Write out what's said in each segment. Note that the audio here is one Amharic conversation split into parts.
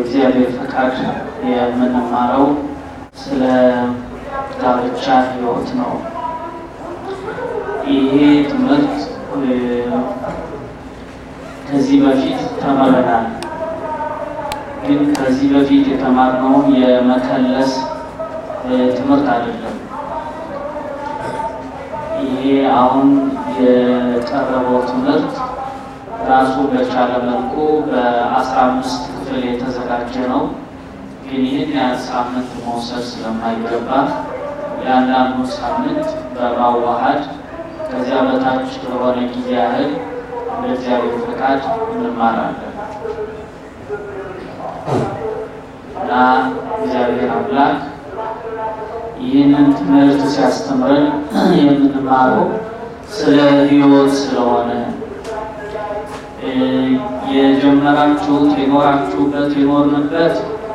እግዚአብሔር ፈቃድ የምንማረው ስለ ጋብቻ ሕይወት ነው። ይሄ ትምህርት ከዚህ በፊት ተምረናል። ግን ከዚህ በፊት የተማርነውን የመከለስ ትምህርት አይደለም። ይሄ አሁን የቀረበው ትምህርት ራሱ በቻለ መልኩ በአስራ አምስት ክፍል የተዘጋጀ ነው። ግን ይህን ያህል ሳምንት መውሰድ ስለማይገባ የአንዳንዱ ሳምንት በማዋሃድ ከዚያ በታች ለሆነ ጊዜ ያህል እንደ እግዚአብሔር ፈቃድ እንማራለን እና እግዚአብሔር አምላክ ይህንን ትምህርት ሲያስተምረን የምንማረው ስለ ሕይወት ስለሆነ የጀመራችሁት የኖራችሁበት የኖርንበት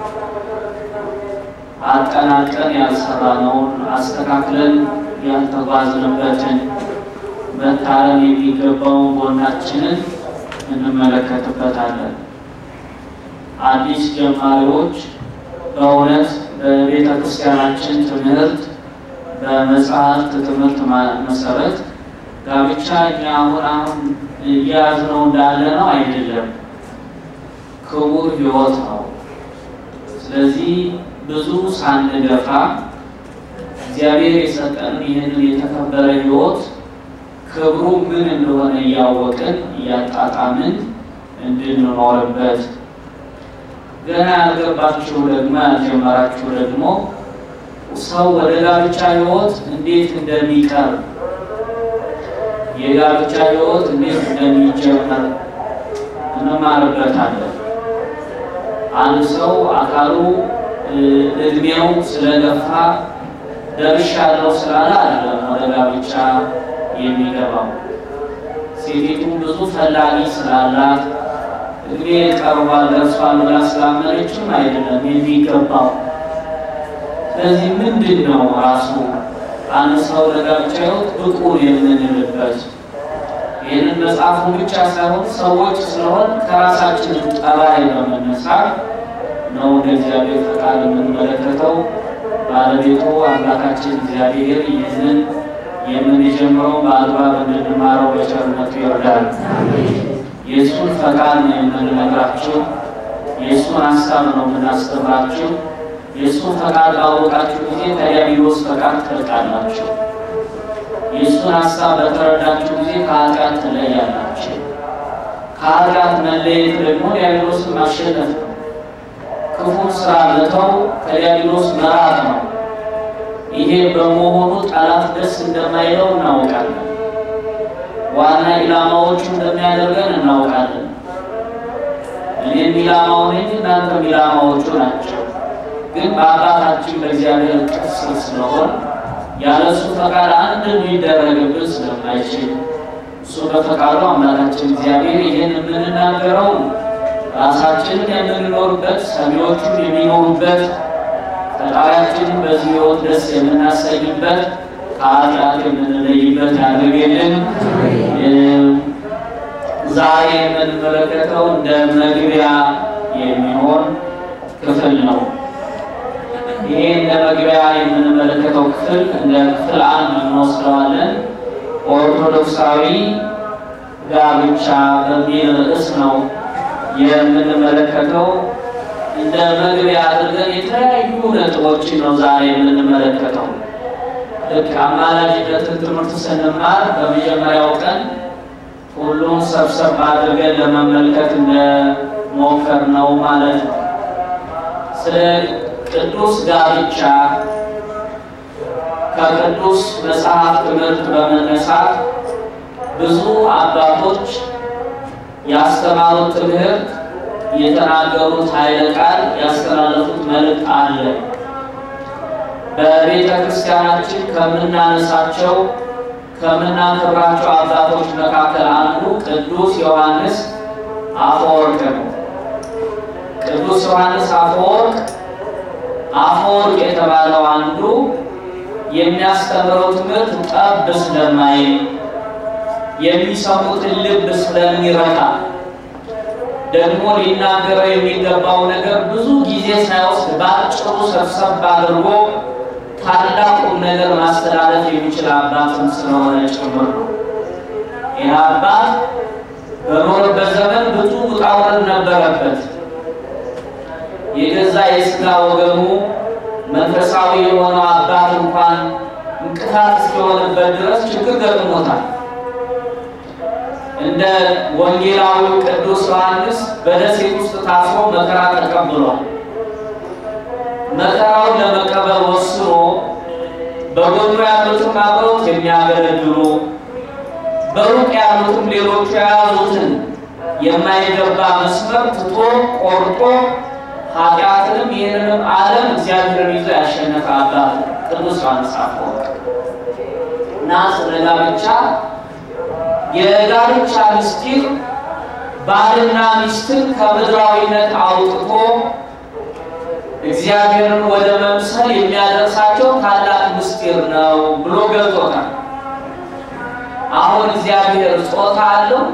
አጠናቀን ያልሰራነውን አስተካክለን ያልተጓዝንበትን መታረም የሚገባውን ጎናችንን እንመለከትበታለን። አዲስ ጀማሪዎች በእውነት በቤተ ክርስቲያናችን ትምህርት በመጽሐፍት ትምህርት መሰረት ጋብቻ እኛ አሁን አሁን እያያዝነው እንዳለ ነው አይደለም፣ ክቡር ሕይወት ነው። ስለዚህ ብዙ ሳንገፋ እግዚአብሔር የሰጠንን ይህንን የተከበረ ሕይወት ክብሩ ምን እንደሆነ እያወቅን እያጣጣምን እንድንኖርበት ገና ያልገባችሁ ደግሞ ያልጀመራችሁ ደግሞ ሰው ወደ ጋብቻ ሕይወት እንዴት እንደሚቀርብ የጋብቻ ሕይወት እንዴት እንደሚጀመር እንማርበታለን። አንድ ሰው አካሉ እድሜው ስለገፋ ደርሻለሁ ስላለ አይደለም ወደ ጋብቻ የሚገባው። ሴቲቱም ብዙ ፈላጊ ስላላት እድሜ ቀርቧል ደርሷል ብላ ስላመነችም አይደለም የሚገባው። ስለዚህ ምንድን ነው ራሱ አንድ ሰው ለጋብቻ ሕይወት ብቁ የምንልበት ይህንን መጽሐፉን ብቻ ሳይሆን ሰዎች ስለሆን ከራሳችን ጠባይ በመነሳት ነው እንደ እግዚአብሔር ፈቃድ የምንመለከተው። ባለቤቱ አምላካችን እግዚአብሔር ይህንን የምንጀምረው በአግባብ እንድንማረው በቸርነቱ ይወርዳል። የእሱን ፈቃድ ነው የምንነግራችሁ። የእሱን ሀሳብ ነው የምናስተምራችሁ። የእሱን ፈቃድ ባወቃችሁ ጊዜ ከዲያብሎስ ፈቃድ ትርቃላችሁ። የእሱን ሀሳብ በተረዳችሁ ጊዜ ከኃጢአት ትለያላችሁ። ከኃጢአት መለየት ደግሞ ዲያብሎስን ማሸነፍ ነው። ክፉን ስራ መተው ከዲያብሎስ መራቅ ነው። ይሄ በመሆኑ ጠላት ደስ እንደማይለው እናውቃለን። ዋና ኢላማዎቹ እንደሚያደርገን እናውቃለን። እኔም ኢላማው ነኝ፣ እናንተም ኢላማዎቹ ናቸው። ግን በአባታችን በእግዚአብሔር ቅስር ስለሆን ያለሱ ፈቃድ አንድ ሊደረግብን ስለማይችል እሱ በፈቃዱ አምላካችን እግዚአብሔር ይህን የምንናገረው ራሳችንን የምንኖርበት ሰሚዎቹን የሚኖሩበት ፈጣሪያችንን በዚህ ሕይወት ደስ የምናሰኝበት ከኃጢአት የምንለይበት ያድርግልን። ዛሬ የምንመለከተው እንደ መግቢያ የሚሆን ክፍል ነው። ይሄ እንደ መግቢያ የምንመለከተው ክፍል እንደ ክፍል አንድ እንወስደዋለን። ኦርቶዶክሳዊ ጋብቻ በሚል ርዕስ ነው የምንመለከተው። እንደ መግቢያ አድርገን የተለያዩ ነጥቦችን ነው ዛሬ የምንመለከተው። ልክ አማላጅነትን ትምህርት ስንማር በመጀመሪያው ቀን ሁሉም ሰብሰብ አድርገን ለመመልከት እንደሞከር ነው ማለት ነው። ስለ ቅዱስ ጋብቻ ከቅዱስ መጽሐፍ ትምህርት በመነሳት ብዙ አባቶች ያስተማሩት ትምህርት የተናገሩት ኃይለ ቃል ያስተላለፉት መልእክት አለ። በቤተ ክርስቲያናችን ከምናነሳቸው ከምናከብራቸው አባቶች መካከል አንዱ ቅዱስ ዮሐንስ አፈወርቅ ነው። ቅዱስ ዮሐንስ አፈወርቅ አፈወርቅ የተባለው አንዱ የሚያስተምረው ትምህርት ጠብ ስለማይል የሚሰሙትን ልብ ስለሚረታ ደግሞ ሊናገረው የሚገባው ነገር ብዙ ጊዜ ሳይወስድ በአጭሩ ሰብሰብ አድርጎ ታላቁም ነገር ማስተላለፍ የሚችል አባትም ስለሆነ ጭምር ነው። ይህ አባት በኖረበት ዘመን ብዙ ውጣ ውረድ ነበረበት። የገዛ የስጋ ወገኑ መንፈሳዊ የሆነው አባት እንኳን እንቅፋት እስኪሆንበት ድረስ ችግር ገጥሞታል። እንደ ወንጌላዊው ቅዱስ ዮሐንስ በደሴት ውስጥ ታስሮ መከራ ተቀብሏል። መከራውን ለመቀበል ወስኖ በጎኑ ያሉትም አብረውት የሚያገለግሉ በሩቅ ያሉትም ሌሎቹ የያዙትን የማይገባ መስመር ትቶ ቆርጦ ኃጢአትንም ይህንንም ዓለም እግዚአብሔርን ይዞ ያሸነፈ አባት ቅዱስ ዮሐንስ አፈወርቅ እና ስለ ጋብቻ የጋብቻ ምስጢር ባልና ሚስትን ከምድራዊነት አውጥቶ እግዚአብሔርን ወደ መምሰል የሚያደርሳቸው ታላቅ ምስጢር ነው ብሎ ገልጦታል። አሁን እግዚአብሔር ጾታ አለው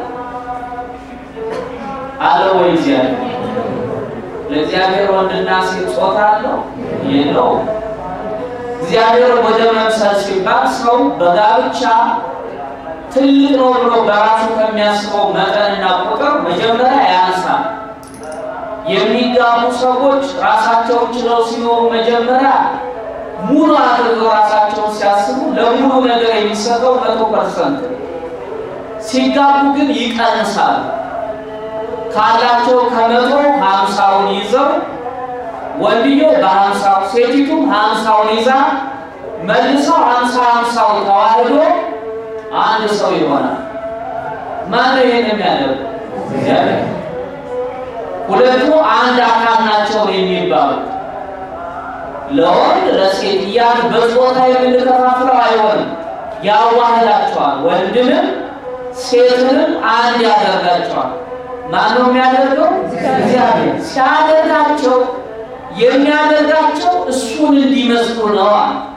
አለው ወይ? እግዚአብሔር ለእግዚአብሔር ወንድና ሴት ጾታ አለው የለው? እግዚአብሔር ወደ መምሰል ሲባል ሰው በጋብቻ ትልቅ ነው ብሎ በራሱ ከሚያስበው መጠንና ቁጥር መጀመሪያ ያንሳል። የሚጋቡ ሰዎች ራሳቸውን ችለው ሲኖሩ መጀመሪያ ሙሉ አድርገው ራሳቸውን ሲያስቡ ለሙሉ ነገር የሚሰጠው መቶ ፐርሰንት ሲጋቡ ግን ይቀንሳሉ። ካላቸው ከመቶ ሀምሳውን ይዘው ወንድየው በሀምሳው ሴቲቱም ሀምሳውን ይዛ መልሰው ሀምሳ ሀምሳው ተዋህዶ አንድ ሰው ይሆናል። ማነው ይሄን የሚያደርግ? እግዚአብሔር። ሁለቱ አንድ አካል ናቸው የሚባሉት ለወንድ ለሴት እያልን በጾታ የምንከፋፍለው አይሆንም። ያዋህዳቸዋል። ወንድንም ሴትንም አንድ ያደርጋቸዋል። ማን ነው የሚያደርገው? እግዚአብሔር። ሲያደርጋቸው የሚያደርጋቸው እሱን እንዲመስሉ ነው።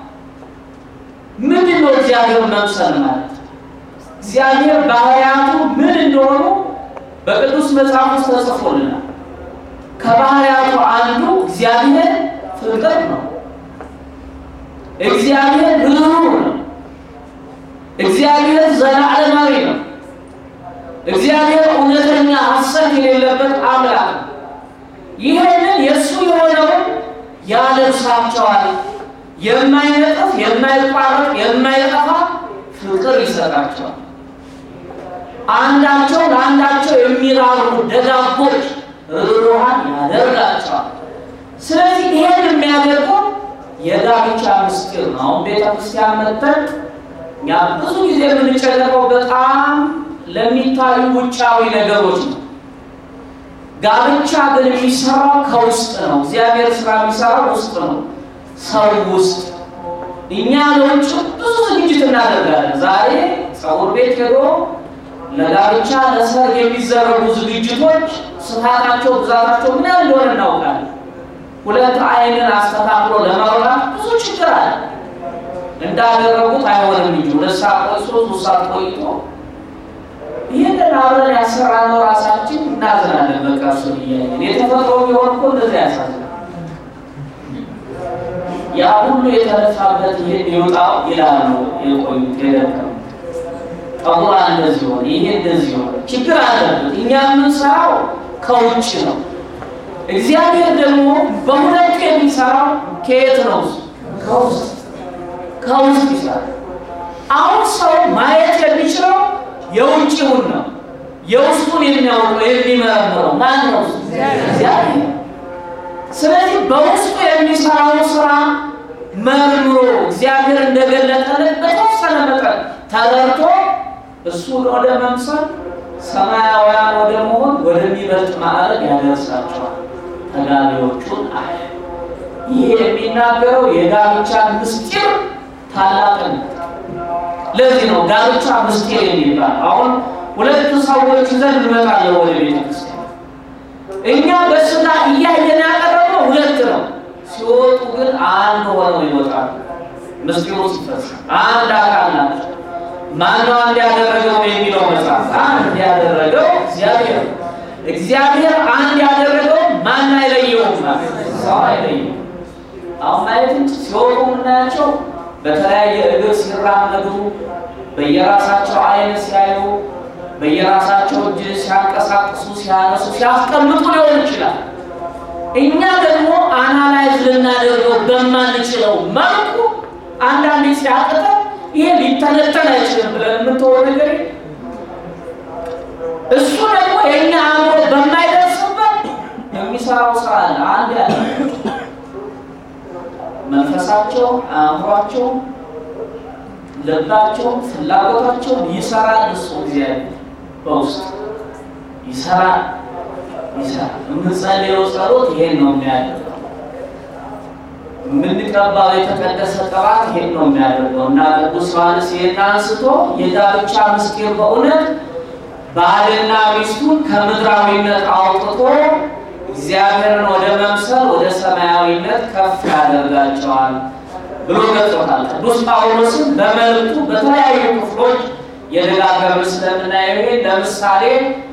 ምንድን ነው እግዚአብሔር መምሰል ማለት? እግዚአብሔር ባህሪያቱ ምን እንደሆኑ በቅዱስ መጽሐፍ ውስጥ ተጽፎልናል። ከባህሪያቱ አንዱ እግዚአብሔር ፍቅር ነው። እግዚአብሔር ርኅሩህ ነው። እግዚአብሔር ዘላለማዊ ነው። እግዚአብሔር እውነተኛ ሐሰት የሌለበት አምላክ ነው። ይህንን የእሱ የሆነውን ያለብሳቸዋል። የማይነጥፍ የማይቋረጥ የማይጠፋ ፍቅር ይሰጣቸዋል። አንዳቸው ለአንዳቸው የሚራሩ ደጋጎች ርኅሩሃን ያደርጋቸዋል። ስለዚህ ይሄን የሚያደርገው የጋብቻ ምስጢር ነው። አሁን ቤተ ክርስቲያን መጥተን እኛ ብዙ ጊዜ የምንጨነቀው በጣም ለሚታዩ ውጫዊ ነገሮች ነው። ጋብቻ ግን የሚሰራው ከውስጥ ነው። እግዚአብሔር ስራ የሚሰራው ውስጥ ነው፣ ሰው ውስጥ። እኛ ለውጭ ብዙ ዝግጅት እናደርጋለን። ዛሬ ፀጉር ቤት ሄዶ ለጋብቻ ለሰርግ የሚዘረጉ ዝግጅቶች ስፋታቸው፣ ብዛታቸው ምን ያህል እንደሆነ እናውቃለን። ሁለት አይንን አስተካክሎ ለማውራት ብዙ ችግር አለ። እንዳደረጉት አይሆንም እንጂ ሁለት ሰዓት ቆይቶ ሶስት ሰዓት ቆይቶ ይህንን አብረን ያሰራነው ራሳችን እናዝናለን። በቃ እሱን እያየን የተፈጥሮ ቢሆን እኮ እንደዚህ ያሳዝናል። ያ ሁሉ የተለፋበት ይሄን ይውጣው ይላሉ የቆዩት የደከሙ ጠጉራ እንደዚህ ሆነ፣ ይሄ እንደዚህ ሆነ፣ ችግር አለበት። እኛ የምንሰራው ከውጭ ነው። እግዚአብሔር ደግሞ በሁለቱ የሚሰራው ከየት ነው? ከውስጥ ከውስጥ ይሰራል። አሁን ሰው ማየት የሚችለው የውጭውን ነው። የውስጡን የሚያውቀው የሚመረምረው ማን ነው? እግዚአብሔር። ስለዚህ በውስጡ የሚሰራው ስራ መርምሮ እግዚአብሔር እንደገለጠለት በተወሰነ መጠን ተረድቶ እሱን ወደ መምሰል ሰማያውያን ወደ መሆን ወደሚበልጥ ማዕረግ ያደርሳቸዋል ተጋቢዎቹን አለ። ይህ የሚናገረው የጋብቻ ምስጢር ታላቅነት ለዚህ ነው ጋብቻ ምስጢር የሚባል። አሁን ሁለት ሰዎች ይዘን እንመጣለን ወደ ቤተ ክርስቲያን። እኛ በስጋ እያየን ያቀረብነው ሁለት ነው፣ ሲወጡ ግን አንድ ሆነው ይወጣሉ። ምስጢሩ ሲፈጸም አንድ አካል ናቸው። ማነው አንድ ያደረገው የሚለው መጽሐፍ አንድ ያደረገው እግዚአብሔር። እግዚአብሔር አንድ ያደረገው ማን አይለየውም? ሰው አይለየውም። አሁን ማየት ሲወጡ የምናያቸው በተለያየ እግር ሲራመዱ፣ በየራሳቸው አይን ሲያዩ፣ በየራሳቸው እጅ ሲያንቀሳቅሱ፣ ሲያነሱ፣ ሲያስቀምጡ ሊሆን ይችላል። እኛ ደግሞ አናላይዝ ልናደርገው በማንችለው መልኩ አንዳንዴ ሲያቅተ ይሄ ሊተነተን አይችልም ብለን የምትወ ነገር እሱ ደግሞ የእኛ አእምሮ በማይደርስበት የሚሰራው ስራ አለ። አንድ ያለ መንፈሳቸው፣ አእምሯቸው፣ ልባቸው፣ ፍላጎታቸው ይሰራል። እሱ እግዚአብሔር በውስጥ ይሰራል ይሰራል። የምንጸልየው ጸሎት ይሄን ነው የሚያደርገው። የምንቀባው የተቀደሰ ቅባት ይሄን ነው የሚያደርገው እና ቅዱስ ዮሐንስ ይሄን አንስቶ የጋብቻ ምስጢር በእውነት ባልና ሚስቱን ከምድራዊነት አውጥቶ እግዚአብሔርን ወደ መምሰል ወደ ሰማያዊነት ከፍ ያደርጋቸዋል ብሎ ገልጾታል። ቅዱስ ጳውሎስም በመልእክቱ በተለያዩ ክፍሎች የደጋገምን ስለምናየው ይሄ ለምሳሌ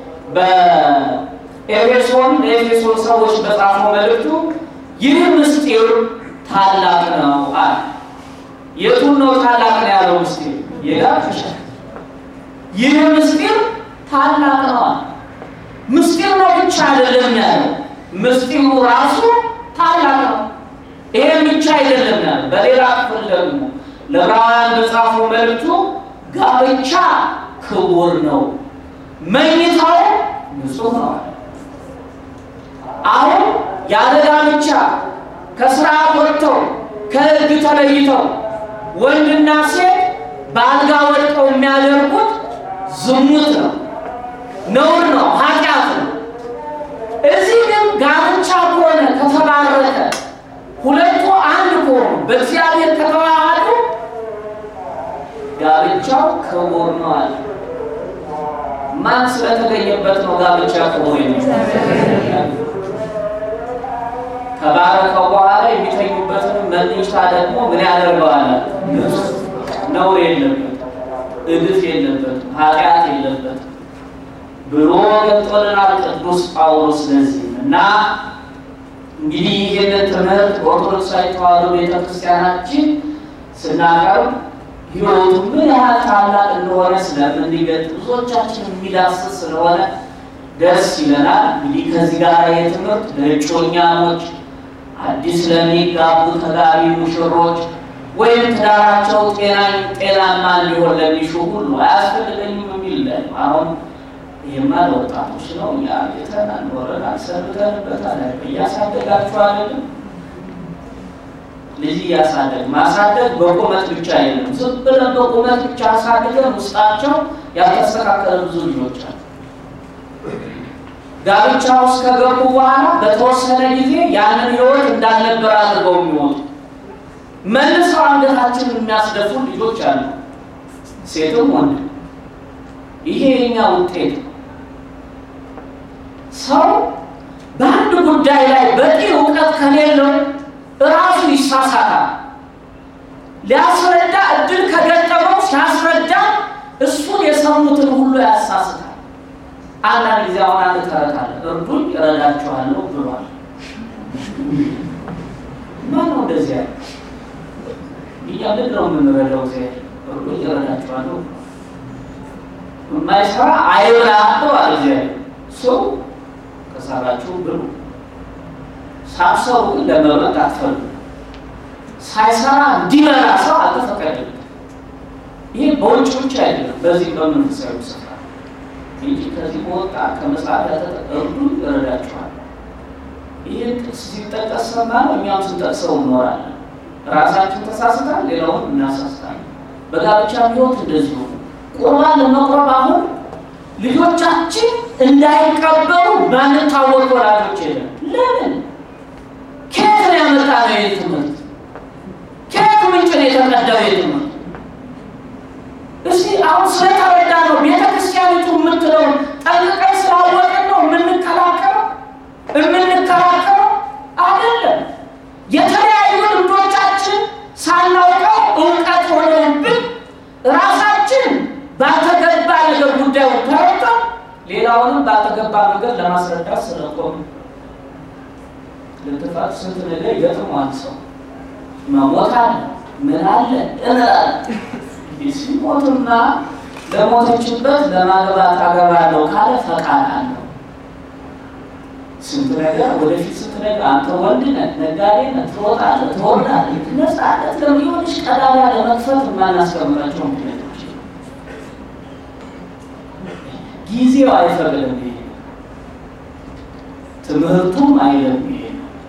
በኤፌሶን ለኤፌሶን ሰዎች በጻፈው መልእክቱ ይህ ምስጢር ታላቅ ነው አለ። የቱን ነው ታላቅ ነው ያለው? ምስጢር የጋብቻ ይህ ምስጢር ታላቅ ነው አለ። ምስጢር ነው ብቻ አይደለም ያለው፣ ምስጢሩ ራሱ ታላቅ ነው። ይሄ ብቻ አይደለም ያለው። በሌላ ክፍል ደግሞ ለዕብራውያን በጻፈው መልእክቱ ጋብቻ ክቡር ነው፣ መኝታው ንጹሕ ነው አለ። አሁን ያለ ጋብቻ ከስርዓት ወጥተው ከሕግ ተለይተው ወንድና ሴት በአልጋ ወድቀው የሚያደርጉት ዝሙት ነው፣ ነውር ነው፣ ኃጢአት ነው። እዚህ ግን ጋብቻ ከሆነ ከተባረከ ሁለቱ አንድ ከሆኑ በእግዚአብሔር ከተዋሃዱ ጋብቻው ክቡር ነው አለ። ማን ስለተገኘበት ነው ጋብቻ ክቡር የሚሆነው? ከባረከው በኋላ የሚተኙበትን መኝታ ደግሞ ምን ያደርገዋል? ነውር የለበትም፣ እድፍ የለበትም፣ ኃጢአት የለበትም ብሎ ገልጦልናል ቅዱስ ጳውሎስ። ለዚህ እና እንግዲህ ይህንን ትምህርት ኦርቶዶክሳዊ ተዋሕዶ ቤተክርስቲያናችን ስናቀርብ ሕይወቱ ምን ያህል ታላቅ እንደሆነ ስለምንገልጥ ብዙዎቻችን የሚዳስስ ስለሆነ ደስ ይለናል። እንግዲህ ከዚህ ጋር የትምህርት ለእጮኛሞች አዲስ ለሚጋቡ ተጋቢ ሙሽሮች ወይም ትዳራቸው ጤናማ እንዲሆን ለሚሹ ሁሉ አያስፈልገኝም የሚል አሁን ይህማ ለወጣቶች ነው። እኛ ቤተናል ኖረናል፣ ሰብተንበታል። እያሳደጋችሁ አይደለም ልጅ እያሳደግ ማሳደግ በቁመት ብቻ አይደለም። ዝም ብለን በቁመት ብቻ አሳድገን ውስጣቸው ያልተስተካከለ ብዙ ልጆች አሉ። ጋብቻ ውስጥ ከገቡ በኋላ በተወሰነ ጊዜ ያንን ሕይወት እንዳልነበር አድርገው የሚወጡ መልሰው አንገታችንን የሚያስደፉ ልጆች አሉ፣ ሴትም ወንድ። ይሄ የኛ ውጤት ሰው በአንድ ጉዳይ ላይ በቂ እውቀት ከሌለው እራሱ ይሳሳታል። ሊያስረዳ እድል ከገጠመው ሲያስረዳ እሱን የሰሙትን ሁሉ ያሳስታል። አንዳንድ ጊዜ አሁን አንድ ተረት አለ፣ እርዱኝ እረዳችኋለሁ ብሏል። ማን ነው እንደዚህ ያለ? እኛ ምንድን ነው የምንረዳው? ዜ እርዱኝ እረዳችኋለሁ የማይሰራ አይብላ ብሏል እግዚአብሔር። ሰው ከሰራችሁ ብሉ፣ ሳትሰሩ ግን ለመብላት አትፈልጉ። ሳይሰራ እንዲበላ ሰው አልተፈቀደም። ይሄ በውጭ ብቻ አይደለም፣ በዚህ በመንፈሳዊ ስፍራ እንጂ ከዚህ በወጣ ከመጽሐፍ ያተጠቀሩ ይረዳችኋል። ይህ ጥቅስ ሲጠቀስ ሰማ ነው፣ እኛም ስንጠቅሰው እንኖራለን። ራሳችን ተሳስታል፣ ሌላውን እናሳስታለን። በጋብቻ ሕይወት እንደዚሁ ቁርባን ለመቁረብ አሁን ልጆቻችን እንዳይቀበሉ ባንታወቅ ወላጆች የለም። ለምን? ከየት ነው ያመጣ ነው ይህ ትምህርት? ከየት ምንጭ ነው የተቀዳው ይህ ትምህርት? እስቲ አሁን ስለተረዳ ነው ቤተ ክርስቲያኒቱ የምትለውን ጠንቅቀን ስላወቅን ነው የምንከላከለው የምንከራከረው አይደለም። የተለያዩ ልምዶቻችን ሳናውቀው እውቀት ሆነውብን ራሳችን ባልተገባ ነገር ጉዳዩ ተረድተን ሌላውንም ባልተገባ ባልተገባ መንገድ ለማስረዳት ስለቆም ልትፋት ስንት ነገር ይገጥመዋል። ሰው መሞት አለ ምን አለ እንላለን። ሲሞትማ ለሞተችበት ለማግባት አገባለሁ ካለ ፈቃድ አለው። ስንት ነገር ወደፊት ስንት ነገር አንተ ወንድ ነህ፣ ነጋዴ ነህ፣ ትወጣለህ፣ ትወርዳለህ። ነፃነት ለሚሆንሽ ቀዳዳ ለመክፈት የማናስቀምጣቸው ምክንያቶች ጊዜው አይፈቅድም። ይሄ ትምህርቱም አይለም ይሄ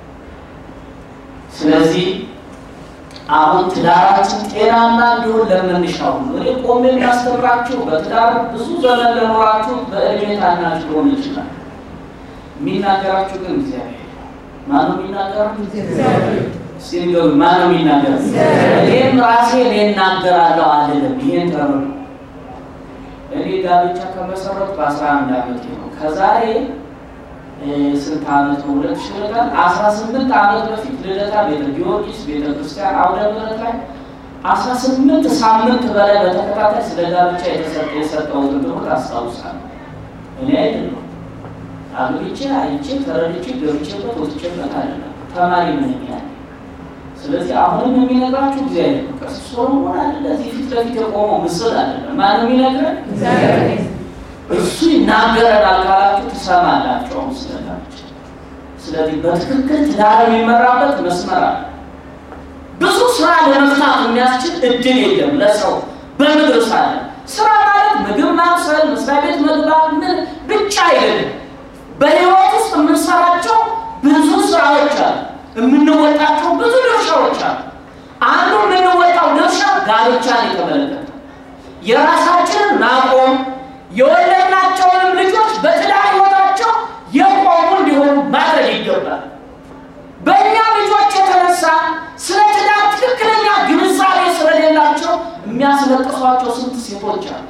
ስለዚህ አሁን ትዳራችን ጤናማ እንዲሆን ለምንሻው ነው። እኔ ቆሜ የሚያስተምራችሁ በትዳር ብዙ ዘመን ለኖራችሁ በእድሜ ታናሽ ሊሆን ይችላል። የሚናገራችሁ ግን እግዚአብሔር ማነው የሚናገራችሁ? ሲንገሩ ማነው የሚናገር? እኔም ራሴ እኔ እናገራለሁ አልልም። ይሄን ተረዱ። እኔ ጋብቻ ከመሰረት በአስራ አንድ ዓመት ነው ከዛሬ ስንት ዓመት ነው? ሁለት ሺህ ዕለት አስራ ስምንት ዓመት በፊት ልደታ ቤተ ጊዮርጊስ ቤተ ክርስቲያን አውደ ምሕረት ላይ አስራ ስምንት ሳምንት በላይ በተከታታይ ስለ ጋብቻ የተሰጠ የሰጠሁትን ትምህርት አስታውሳለሁ። እኔ አይደለሁ አግብቼ አይቼ ተረድቼ ገብቼበት ወጥቼበት አይደለም ተማሪ ምን ያለ ስለዚህ አሁንም የሚነግራችሁ እግዚአብሔር ነው። ቀሲስ ሶሎሞን አይደለ እዚህ ፊት ለፊት የቆመው ምስል አይደለም። ማነው የሚነግረን? እሱ ይናገረናል ካላችሁ ትሰማላችሁ። አሁን ስለጋብቻ ስለዚህ በትክክል ትዳር የሚመራበት መስመር አለ። ብዙ ስራ ለመፍታት የሚያስችል እድል የለም ለሰው በምድር ሳለ። ስራ ማለት ምግብ ማብሰል፣ መስሪያ ቤት መግባት ምን ብቻ አይደለም። በህይወት ውስጥ የምንሰራቸው ብዙ ስራዎች አሉ። የምንወጣቸው ብዙ ድርሻዎች አሉ። አንዱ የምንወጣው ድርሻ ጋብቻን የተመለከተ የራሳችንን ማቆም የወለድናቸውንም ልጆች በትዳር ህይወታቸው የቆሙ እንዲሆኑ ማድረግ ይገባል። በእኛ ልጆች የተነሳ ስለ ትዳር ትክክለኛ ግንዛቤ ስለሌላቸው የሚያስለቅሷቸው ስንት ሴቶች አሉ።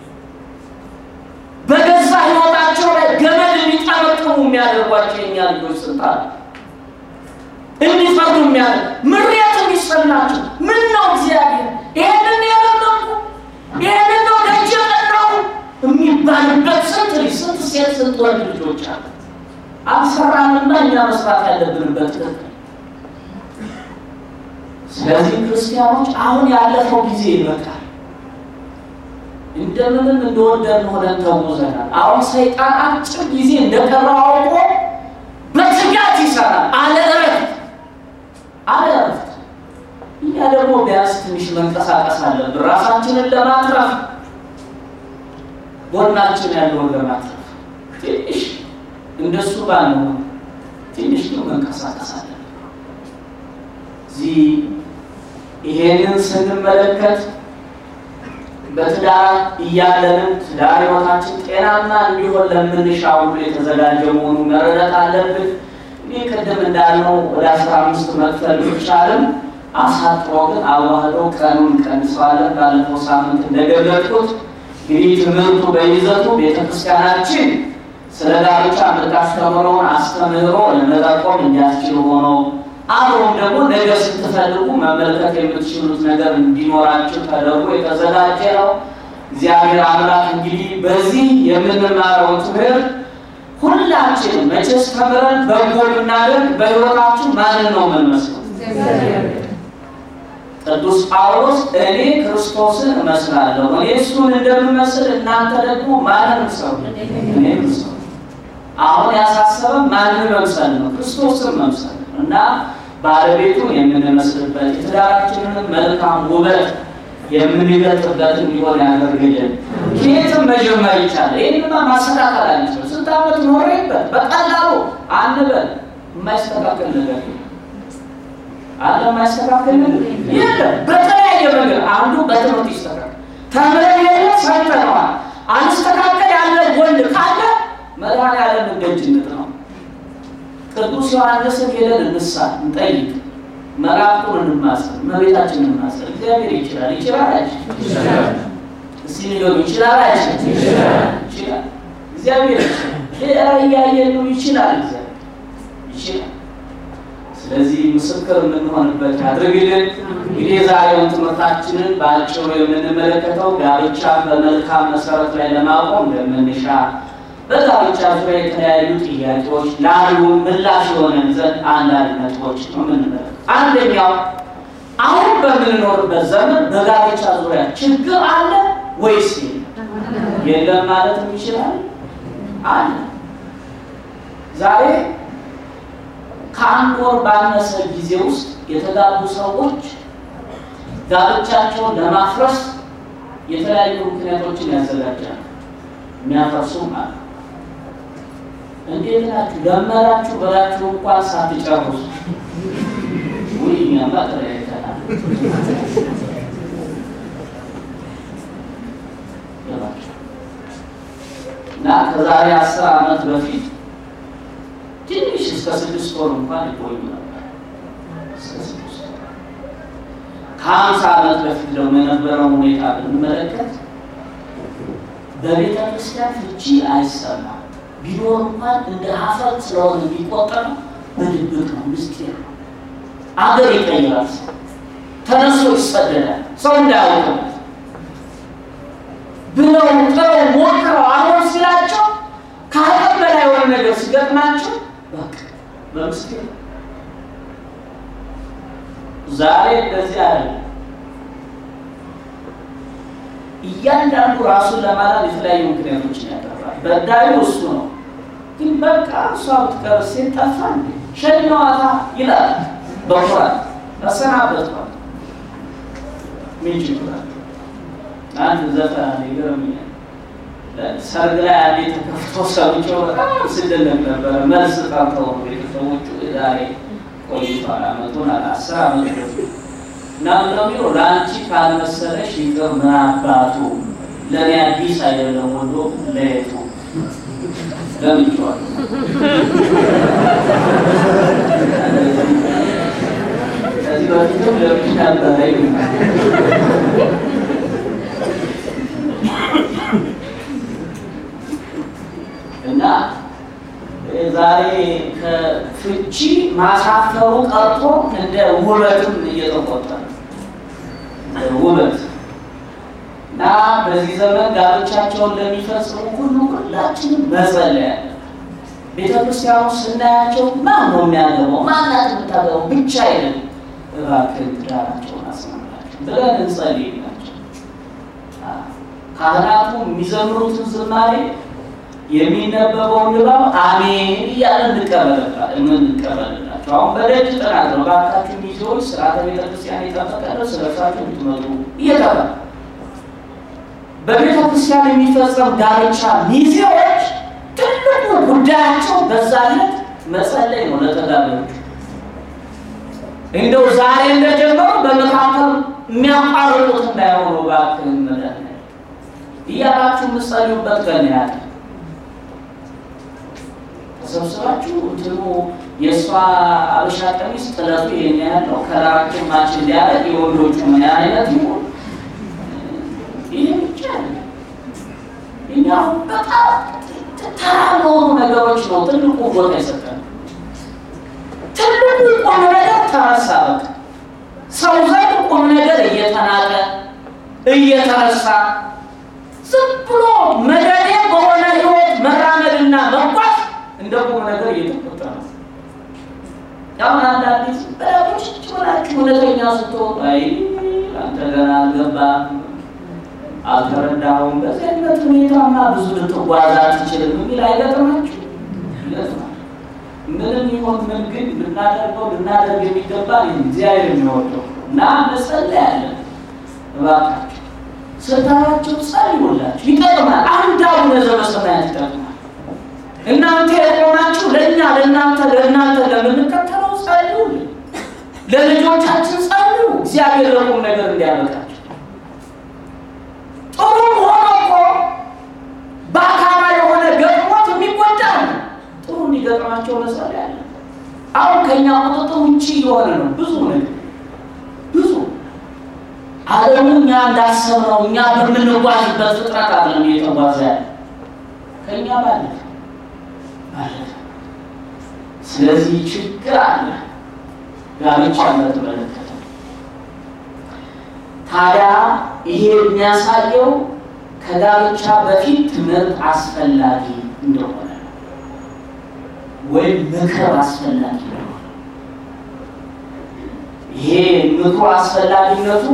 በገዛ ህይወታቸው ላይ ገመድ እንዲጠመጥሙ የሚያደርጓቸው የኛ ልጆች ስንት አሉ። እንዲፈርዱ የሚያደርግ ምሬት እንዲሰማቸው ምን ነው እግዚአብሔር ይህንን የለመንኩ ይህንን ነው ደጅ የቀናው የሚባልበት ስንት ልጅ ስንት ሴት ስንት ወንድ ልጆች አሉ። አልሰራንና እኛ መስራት ያለብንበት ትክክል። ስለዚህ ክርስቲያኖች አሁን ያለፈው ጊዜ ይበቃል። እንደምንም እንደወደድን ሆነን ተጉዘናል። አሁን ሰይጣን አጭር ጊዜ እንደቀረው አውቆ በትጋት ይሰራል አለ እረፍት አለ እረፍት። እኛ ደግሞ ቢያንስ ትንሽ መንቀሳቀስ አለብን ራሳችንን ለማትረፍ ጎናችን ያለውን ለማትረፍ ትንሽ እንደሱ ባንሆን ትንሽ ነው መንቀሳቀስ አለብን። እዚህ ይሄንን ስንመለከት በትዳር እያለንም ትዳር ሕይወታችን ጤናማ እንዲሆን ለምንሻ ሁሉ የተዘጋጀ መሆኑ መረዳት አለብን። እኔ ቅድም እንዳልነው ወደ አስራ አምስት መክፈል ቢቻልም አሳጥሮ ግን አዋህዶ ቀኑን ቀንሰዋለን። ባለፈው ሳምንት እንደገለጥኩት እንግዲህ ትምህርቱ በይዘቱ ቤተክርስቲያናችን ስለ ጋብቻ የምታስተምረውን አስተምህሮ ለመጠቆም እንዲያስችል ሆኖ አብሮም ደግሞ ነገ ስትፈልጉ መመልከት የምትችሉት ነገር እንዲኖራችሁ ተደርጎ የተዘጋጀ ነው። እግዚአብሔር አምላክ እንግዲህ በዚህ የምንማረው ትምህርት ሁላችን መቼስ ተምረን በጎ ብናደርግ በሕይወታችሁ ማንን ነው የምንመስለው? ቅዱስ ጳውሎስ እኔ ክርስቶስን እመስላለሁ፣ እኔ እሱን እንደምመስል እናንተ ደግሞ ማንን ሰው እኔ ሰው አሁን ያሳሰበን ማንን መምሰል ነው? ክርስቶስን መምሰል ነው እና ባለቤቱን የምንመስልበት የትዳራችንን መልካም ውበት የምንገልጥበት እንዲሆን ያደርግልን። ከየትም መጀመር ይቻላል። ይህንማ ማስተካከል አንችልም። ስንት ዓመት ኖሬበት በቀላሉ አንበል። የማይስተካከል ነገር አለ። የማይስተካከል ነገር የለም። በተለያየ ነገር አንዱ በትምህርት ይስተካከል። ተምረን የለ ሰምተነዋል። አንስተካከል ያለ ወንድ ካለ መድኃኔዓለም ደጅነት ነው። ቅዱስ ዮሐንስን ሄደን እንሳ እንጠይቅ፣ መላእክቱን እንማጸን፣ እመቤታችንን እንማጸን። እግዚአብሔር ይችላል። ይችላል አይችልም? እስቲ ንገሩ። ይችላል አይችልም? ይችላል። እግዚአብሔር ይችላል። እያየን ነው። ይችላል። እግዚአብሔር ይችላል። ስለዚህ ምስክር የምንሆንበት ያድርግልን። እንግዲህ የዛሬውን ትምህርታችንን በአጭሩ የምንመለከተው ጋብቻ በመልካም መሰረት ላይ ለማቆም እንደምንሻ በጋብቻ ዙሪያ የተለያዩ ጥያቄዎች ላሉ ምላሽ የሆነን ዘንድ አንዳንድ ነጥቦች ነው የምንመለከት። አንደኛው አሁን በምንኖርበት ዘመን በጋብቻ ዙሪያ ችግር አለ ወይስ የለም ማለት ይችላል? አለ። ዛሬ ከአንድ ወር ባነሰ ጊዜ ውስጥ የተጋቡ ሰዎች ጋብቻቸውን ለማፍረስ የተለያዩ ምክንያቶችን ያዘጋጃሉ። የሚያፈርሱም አለ። እንዴት ናችሁ ለመራችሁ ብላችሁ እንኳን ሳትጨርሱ ውይ እኛማ ተለያይተናል እና ከዛሬ አስር ዓመት በፊት ትንሽ እስከ ስድስት ወር እንኳን ይቆዩ ነበር። እስከ ስድስት ወር ከሀምሳ ዓመት በፊት ደግሞ የነበረው ሁኔታ ብንመለከት በቤተ ክርስቲያን ፍቺ አይሰማም። ቢኖር እንኳን እንደ ሀፍረት ስለሆነ የሚቆጠር በድብቅ ነው፣ ምስጢር ነው። አገር ይቀይራል። ተነስቶ ይሰደዳል። ሰው እንዳያውቅበት ብለው ጥረው ሞክረው አሁን ሲላቸው ከአቅም በላይ የሆነ ነገር ሲገጥማቸው በቃ በምስጢር ዛሬ እንደዚህ አለ። እያንዳንዱ ራሱን ለማዳን የተለያዩ ምክንያቶችን ያቀርባል። በዳዩ እሱ ነው። ግን በቃ እሷ ብትቀር ሴት ጠፋ እንዴ ሸኛዋታ ይላል በኩራት ተሰናበቷል። ምን ችግር አለ? አንድ ዘፈን አለ ይገርምኛል። ሰርግ ላይ አንዴ ተከፍቶ ሰምቼው በጣም ስደነቅ ነበረ። መልስ ጠርተው ቤተሰቦቹ ዛሬ ቆይቷል። አመቱን አለ አስር አመት በፊት እና ምነው የሚለው ለአንቺ ካልመሰለሽ ይቅር ምን አባቱ ለእኔ አዲስ አይደለም ወዶ ለየቱ ለምንቸዋል ከዚህ በፊትም ለምሽ ነበረ እና ዛሬ ከፍቺ ማሳፈሩ ቀርቶ እንደ ውበትም እየተቆጠረ ውበት እና በዚህ ዘመን ጋብቻቸውን ለሚፈጽሙ ሁሉ ሁላችንም መጸለይ ያለ ቤተ ክርስቲያኑ ስናያቸው ማን ነው የሚያገባው ማናት የምታገባው ብቻ አይደለም፣ እባክህን ትዳራቸውን አስማምላቸው ብለን እንጸልይላቸው። ካህናቱ የሚዘምሩትን ዝማሬ የሚነበበውን ንባብ አሜን እያለን እንቀበልላቸው። አሁን በደጅ ጥናት ነው። እባካችሁ ሚዜዎች ስርዓተ ቤተክርስቲያን የጠበቀ ነው ስለሳቸው እንድትመጡ እየተባለ በቤተ ክርስቲያን የሚፈጸም ጋብቻ ሚዜዎች ትልቁ ጉዳያቸው በዛለት መጸለይ ነው። ለተጋቢዎቹ እንደው ዛሬ እንደጀመሩ በመካከል የሚያቋርጡት እንዳይሆኑ እባክህን መድኃኒዓለም እያላችሁ የምትጸልዩበት ቀን ያለ ተሰብስባችሁ እንትኑ የእሷ አበሻ ቀሚስ ጥለቱ ይሄን ያለው ከላራችን ማች እንዲያደርግ የወንዶቹ ምን አይነት ይሆን? ይህ ብቻ እኛ በጣም ተራ ለሆኑ ነገሮች ነው ትልቁ ቦታ የሰጠን። ትልቁ ቁም ነገር ተረሳ። በቃ ሰው ዘንድ ቁም ነገር እየተናቀ እየተረሳ ዝም ብሎ መደዴ በሆነ ህይወት መራመድና መጓዝ እንደ ቁም ነገር እየተቆጠረ ነው። አሁን አንዳንድ በዳቦች ሆናችሁ እውነተኛ ስትሆን አይ አንተ ገና አልገባም አልተረዳሁም፣ በዚህ አይነት ሁኔታማ ብዙ ልትጓዝ አትችልም የሚል አይገጥማችሁ? ይገጥማል። ምንም ይሆን ምን ግን ልናደርገው ልናደርግ የሚገባ እግዚአብሔር የሚወደው እና እንጸልያለን። እባካችሁ ስታያቸው ጸልዩላችሁ፣ ይጠቅማል። አንድ አቡነ ዘበሰማያት ይጠቅማል። እናንተ የቆማችሁ ለእኛ ለእናንተ ለእናንተ ለምንከተለው ጸልዩልን፣ ለልጆቻችን ጸልዩ፣ እግዚአብሔር ለቁም ነገር እንዲያበቃቸው። ጥሩም ሆኖ እኮ በአካባ የሆነ ገጥሞት የሚጎዳ ነው። ጥሩ እንዲገጥማቸው መጸለያለን። አሁን ከእኛ ቁጥጥር ውጭ የሆነ ነው ብዙ ነገር ብዙ ዓለሙ እኛ እንዳሰብነው እኛ በምንጓዝበት ፍጥረት አይደለም እየተጓዘ ያለ ከእኛ ባለፈ ባለፈ። ስለዚህ ችግር አለ ጋብቻ በተመለከተ። ታዲያ ይሄ የሚያሳየው ከጋብቻ በፊት ትምህርት አስፈላጊ እንደሆነ ወይም ምክር አስፈላጊ ነው። ይሄ ምክሩ አስፈላጊነቱ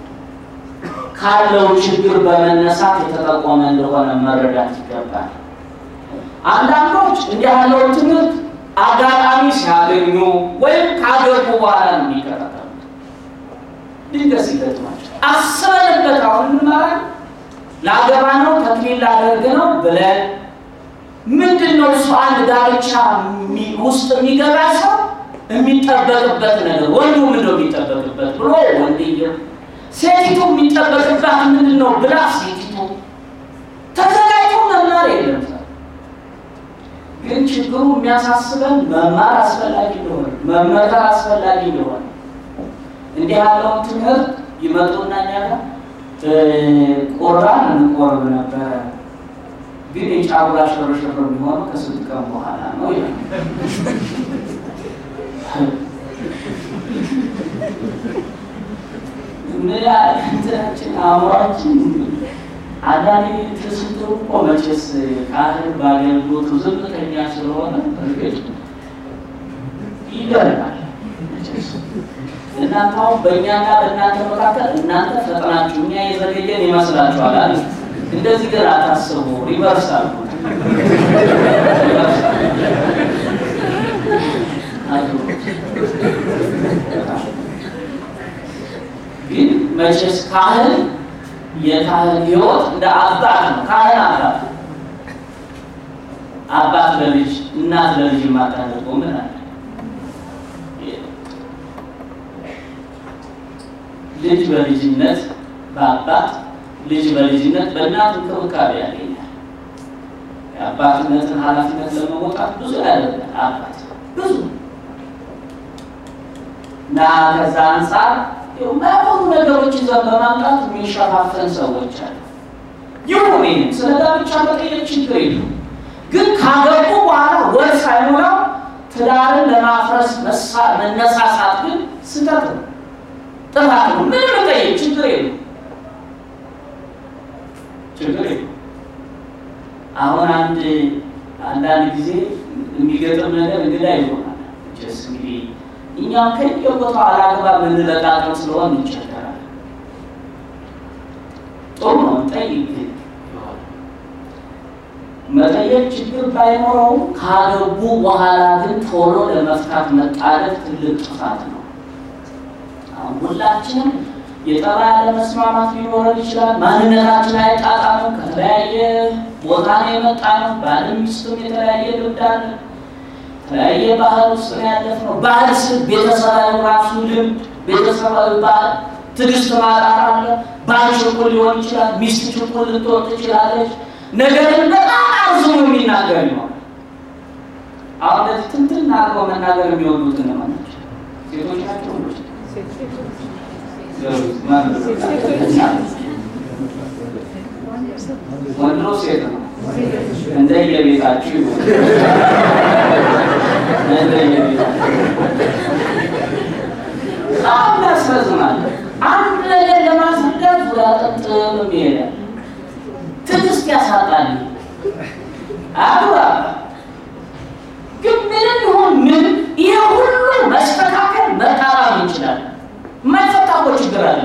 ካለው ችግር በመነሳት የተጠቆመ እንደሆነ መረዳት ይገባል። አንዳንዶች እንዲህ ያለውን ትምህርት አጋጣሚ ሲያገኙ ወይም ካገቡ በኋላ ነው የሚከታተሉት። ድንገት ሲገጥማቸው አስበንበት አሁን እንማራለን ላገባ ነው ተክሊል ላደርግ ነው ብለን ምንድን ነው እሱ አንድ ጋብቻ ውስጥ የሚገባ ሰው የሚጠበቅበት ነገር ወንዱ ምንድን ነው የሚጠበቅበት ብሎ ወንድየው፣ ሴቲቱ የሚጠበቅባት ምንድን ነው ብላ ሴቲቱ ተዘጋጅቶ መማር የለም። ግን ችግሩ የሚያሳስበን መማር አስፈላጊ እንደሆነ መመከር አስፈላጊ እንደሆነ እንዲህ ያለውን ትምህርት ይመጡና እኛ ጋር ቁርባን እንቆርብ ነበረ፣ ግን የጫጉላ ሽርሽር የሚሆነው ከስንት ቀን በኋላ ነው ይላል። ምን ያህል እንትናችን አእምሯችን አንዳንዴ ትስጥሩ እኮ መቼስ ካህን በአገልግሎቱ ዝምተኛ ስለሆነ እርግጥ ይገርማል። እናንተ አሁን በእኛና በእናንተ መካከል እናንተ ፈጥናችሁ እኛ የዘገየን ይመስላችኋል አይደል? እንደዚህ ግን አታስቡ። ሪቨርስ አሉ ግን መቼስ ካህን የካህን ሕይወት እንደ አባት ነው። ካህን አባት አባት ለልጅ እናት ለልጅ የማታደርገው ምን አለ? ልጅ በልጅነት በአባት ልጅ በልጅነት በእናት እንክብካቤ ያገኛል። የአባትነትን ኃላፊነት ለመወጣት ብዙ ያደርጋል አባት ብዙ እና ከዛ አንጻር የማይሆኑ ነገሮች ይዘን በማምጣት የሚሸፋፈን ሰዎች አሉ። ይሁን ይህም ስለ ጋብቻ መጠየቅ ችግር የለም። ግን ካገቡ በኋላ ወር ሳይሞላው ትዳርን ለማፍረስ መነሳሳት ግን ስህተት ነው፣ ጥፋት ነው። ምንም መጠየቅ ችግር የለም፣ ችግር የለም። አሁን አንድ አንዳንድ ጊዜ የሚገጥም ነገር እንግዳ ይሆናል። ስ እንግዲህ እኛም ከየቦታው አላግባብ የምንለቃቅም ስለሆን እንቸገራለን። ጥሩ ነው ጠይቅ መጠየቅ ችግር ባይኖረውም ካገቡ በኋላ ግን ቶሎ ለመፍታት መጣደፍ ትልቅ ጥፋት ነው። አሁን ሁላችንም የጠባይ አለመስማማት ሊኖረን ይችላል። ማንነታችን አይጣጣምም። ከተለያየ ቦታ ነው የመጣ ነው። ባልም ሚስትም የተለያየ ልምድ አለ። የተለያየ ባህል ውስጥ ነው ያለፍነው። ባህል ስል ቤተሰባዊ ራሱ ልምድ፣ ቤተሰባዊ ባህል፣ ትዕግስት ማጣት አለ። ባል ችኩል ሊሆን ይችላል። ሚስት ችኩል ልትሆን ትችላለች። ነገርን በጣም አርዝሞ የሚናገር ነው። አሁን እንደዚህ ትንትን አድርገው መናገር የሚወዱት እነማን ናቸው? ሴቶች ናቸው? ወንዶች? ወንድ ነው ሴት ነው? እንደየቤታችሁ ይሆን እንደየቤታችሁ በጣም ያስረዝማል። አንድ ነገር ለማስረዳት ዙሪያ ጥምጥም ይሄዳል። ትዕግስት ያሳጣል። አግባ ግን ምንም ይሁን ምን ይሄ ሁሉ መስተካከል መጣጣም እንችላለን። የማይፈታ እኮ ችግር አለ።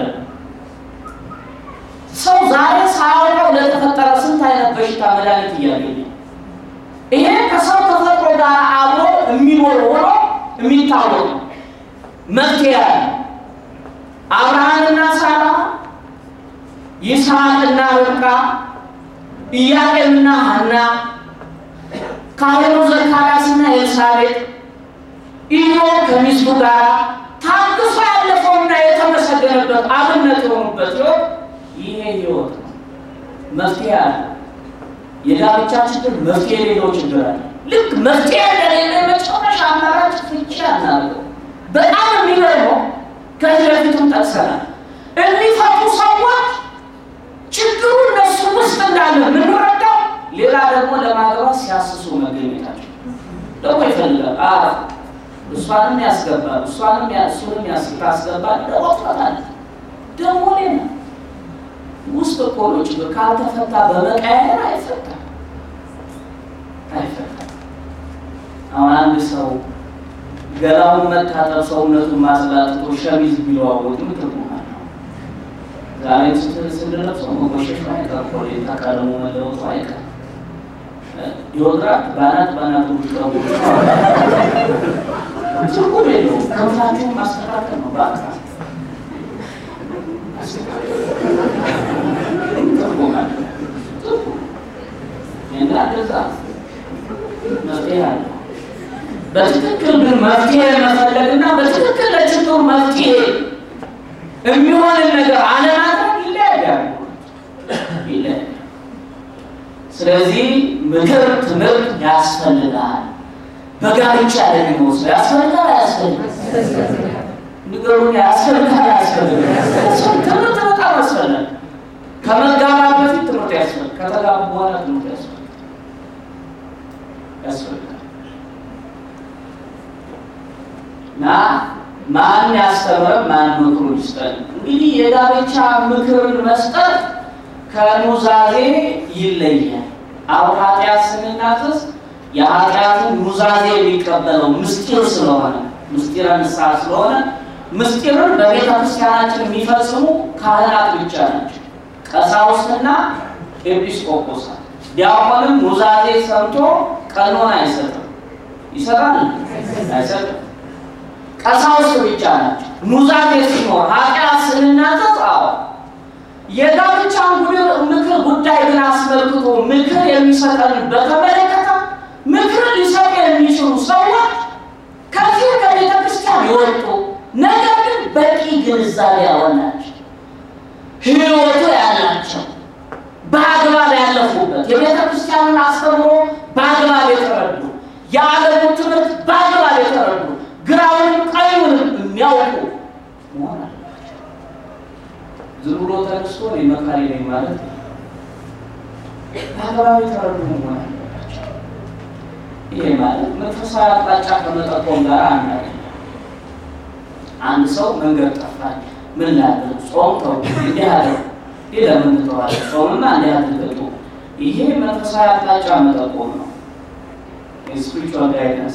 ሰው ዛሬ ሳያውቀው ለተፈጠረ ስንት አይነት በሽታ መድኃኒት እያገኘ ይሄ ከሰው ተፈጥሮ ጋር አብሮ የሚኖር ሆኖ የሚታወቅ ነው። መፍትሄ ያለ አብርሃምና ሳራ፣ ይስሐቅና ርብቃ፣ ኢያቄምና ሐና፣ ካህኑ ዘካርያስና ኤልሳቤጥ፣ ኢዮብ ከሚስቱ ጋር ታግሶ ያለፈውና የተመሰገነበት አብነት የሆኑበት ሕይወት ይሄ ሕይወት ነው። መፍትሄ አለ። የጋብቻ ችግር መፍትሄ የሌለው ችግር አለ። ልክ መፍትሄ እንደሌለ መጨረሻ አማራጭ ፍቺ አናደርገው። በጣም የሚገርመው ከዚህ በፊትም ጠቅሰናል። የሚፈቱ ሰዎች ችግሩ እነሱ ውስጥ እንዳለ የምንረዳው ሌላ ደግሞ ለማግባት ሲያስሱ መገኘታቸው ደግሞ ይፈልጋል። አ እሷንም ያስገባል እሷንም እሱንም ታስገባል። ደግሞ ትፈታለች። ደግሞ ሌላ ውስጥ እኮ ነው ችግር። ካልተፈታ በመቀያየር አይፈታም። አይፈታም። አሁን አንድ ሰው ገላውን መታጠብ ሰውነቱን ማጽዳት ጥሩ ሸሚዝ ቢለዋወጥ ምን ትርጉም አለው? ዛሬ ስንለብሰው መቆሸሹ አይቀር፣ ኮሌታ ቀለሙ መለወጡ አይቀር፣ ዲዮድራንት ባናት ባናቱ ሊቀቡ ትርጉም የለውም። ከንፋችሁን ማስተካከል ነው በቃ ትርጉም አለ እና እንደዛ መፍትሄ አለ። በትክክል ግን መፍትሄ መፈለግና በትክክል ለችግሩ መፍትሄ የሚሆንን ነገር አለማድረግ ይለያያል ይለያያል። ስለዚህ ምክር ትምህርት ያስፈልጋል። በጋብቻ ደግሞ ውስጥ ያስፈልጋል አያስፈልግም? ንገሩኝ። ያስፈልጋል አያስፈልግም? ትምህርት በጣም ያስፈልጋል። ከመጋባት በፊት ትምህርት ያስፈልጋል። ከተጋቡ በኋላ ትምህርት ያስፈልጋል ያስፈልጋል እና ማን ያስተምረን? ማን ምክሩ ይስጠን? እንግዲህ የጋብቻ ምክርን መስጠት ከኑዛዜ ይለያል። አሁን ኃጢአት ስንናዘዝ የኃጢአትን ኑዛዜ የሚቀበለው ምስጢር ስለሆነ ምስጢረ ንስሐ ስለሆነ ምስጢርን በቤተ ክርስቲያናችን የሚፈጽሙ ካህናት ብቻ ናቸው፣ ቀሳውስትና ኤጲስቆጶሳት። ዲያቆንም ኑዛዜ ሰምቶ ቀኖና አይሰጥም። ይሰጣል? አይሰጥም። ቀሳውስት ብቻ ናቸው። ኑዛዜ ሲኖር ኃጢአት ስንናዘዝ አዎ የጋብቻን ምክር ጉዳይ ግን አስመልክቶ ምክር የሚሰጠን በተመለከተ ምክር ሊሰጡ የሚችሉ ሰዎች ከዚህ ከቤተ ክርስቲያን የወጡ ነገር ግን በቂ ግንዛቤ ያወናቸው ሕይወቱ ያላቸው በአግባብ ያለፉበት የቤተ ክርስቲያንን አስተምሮ በአግባብ የተረዱ የዓለሙን ትምህርት በአግባብ የተረዱ ግራውንም ቀኙንም የሚያውቁ መሆን አለባቸው። ዝም ብሎ ተነስቶ እኔ መካሪ ነኝ ማለት ነው። በአግባብ የተረዱ መሆን አለባቸው። ይሄ ማለት መንፈሳዊ አቅጣጫ ከመጠቆም ጋር አንድ አይደለም። አንድ ሰው መንገድ ጠፋኝ፣ ምን ላድርግ? ጾም ተው፣ እንዲህ አድርግ፣ ይህ ለምን ትተዋለህ? ጾምና እንዲህ አድርግ። ይሄ መንፈሳዊ አቅጣጫ መጠቆም ነው። የስፒሪቹዋል ጋይደንስ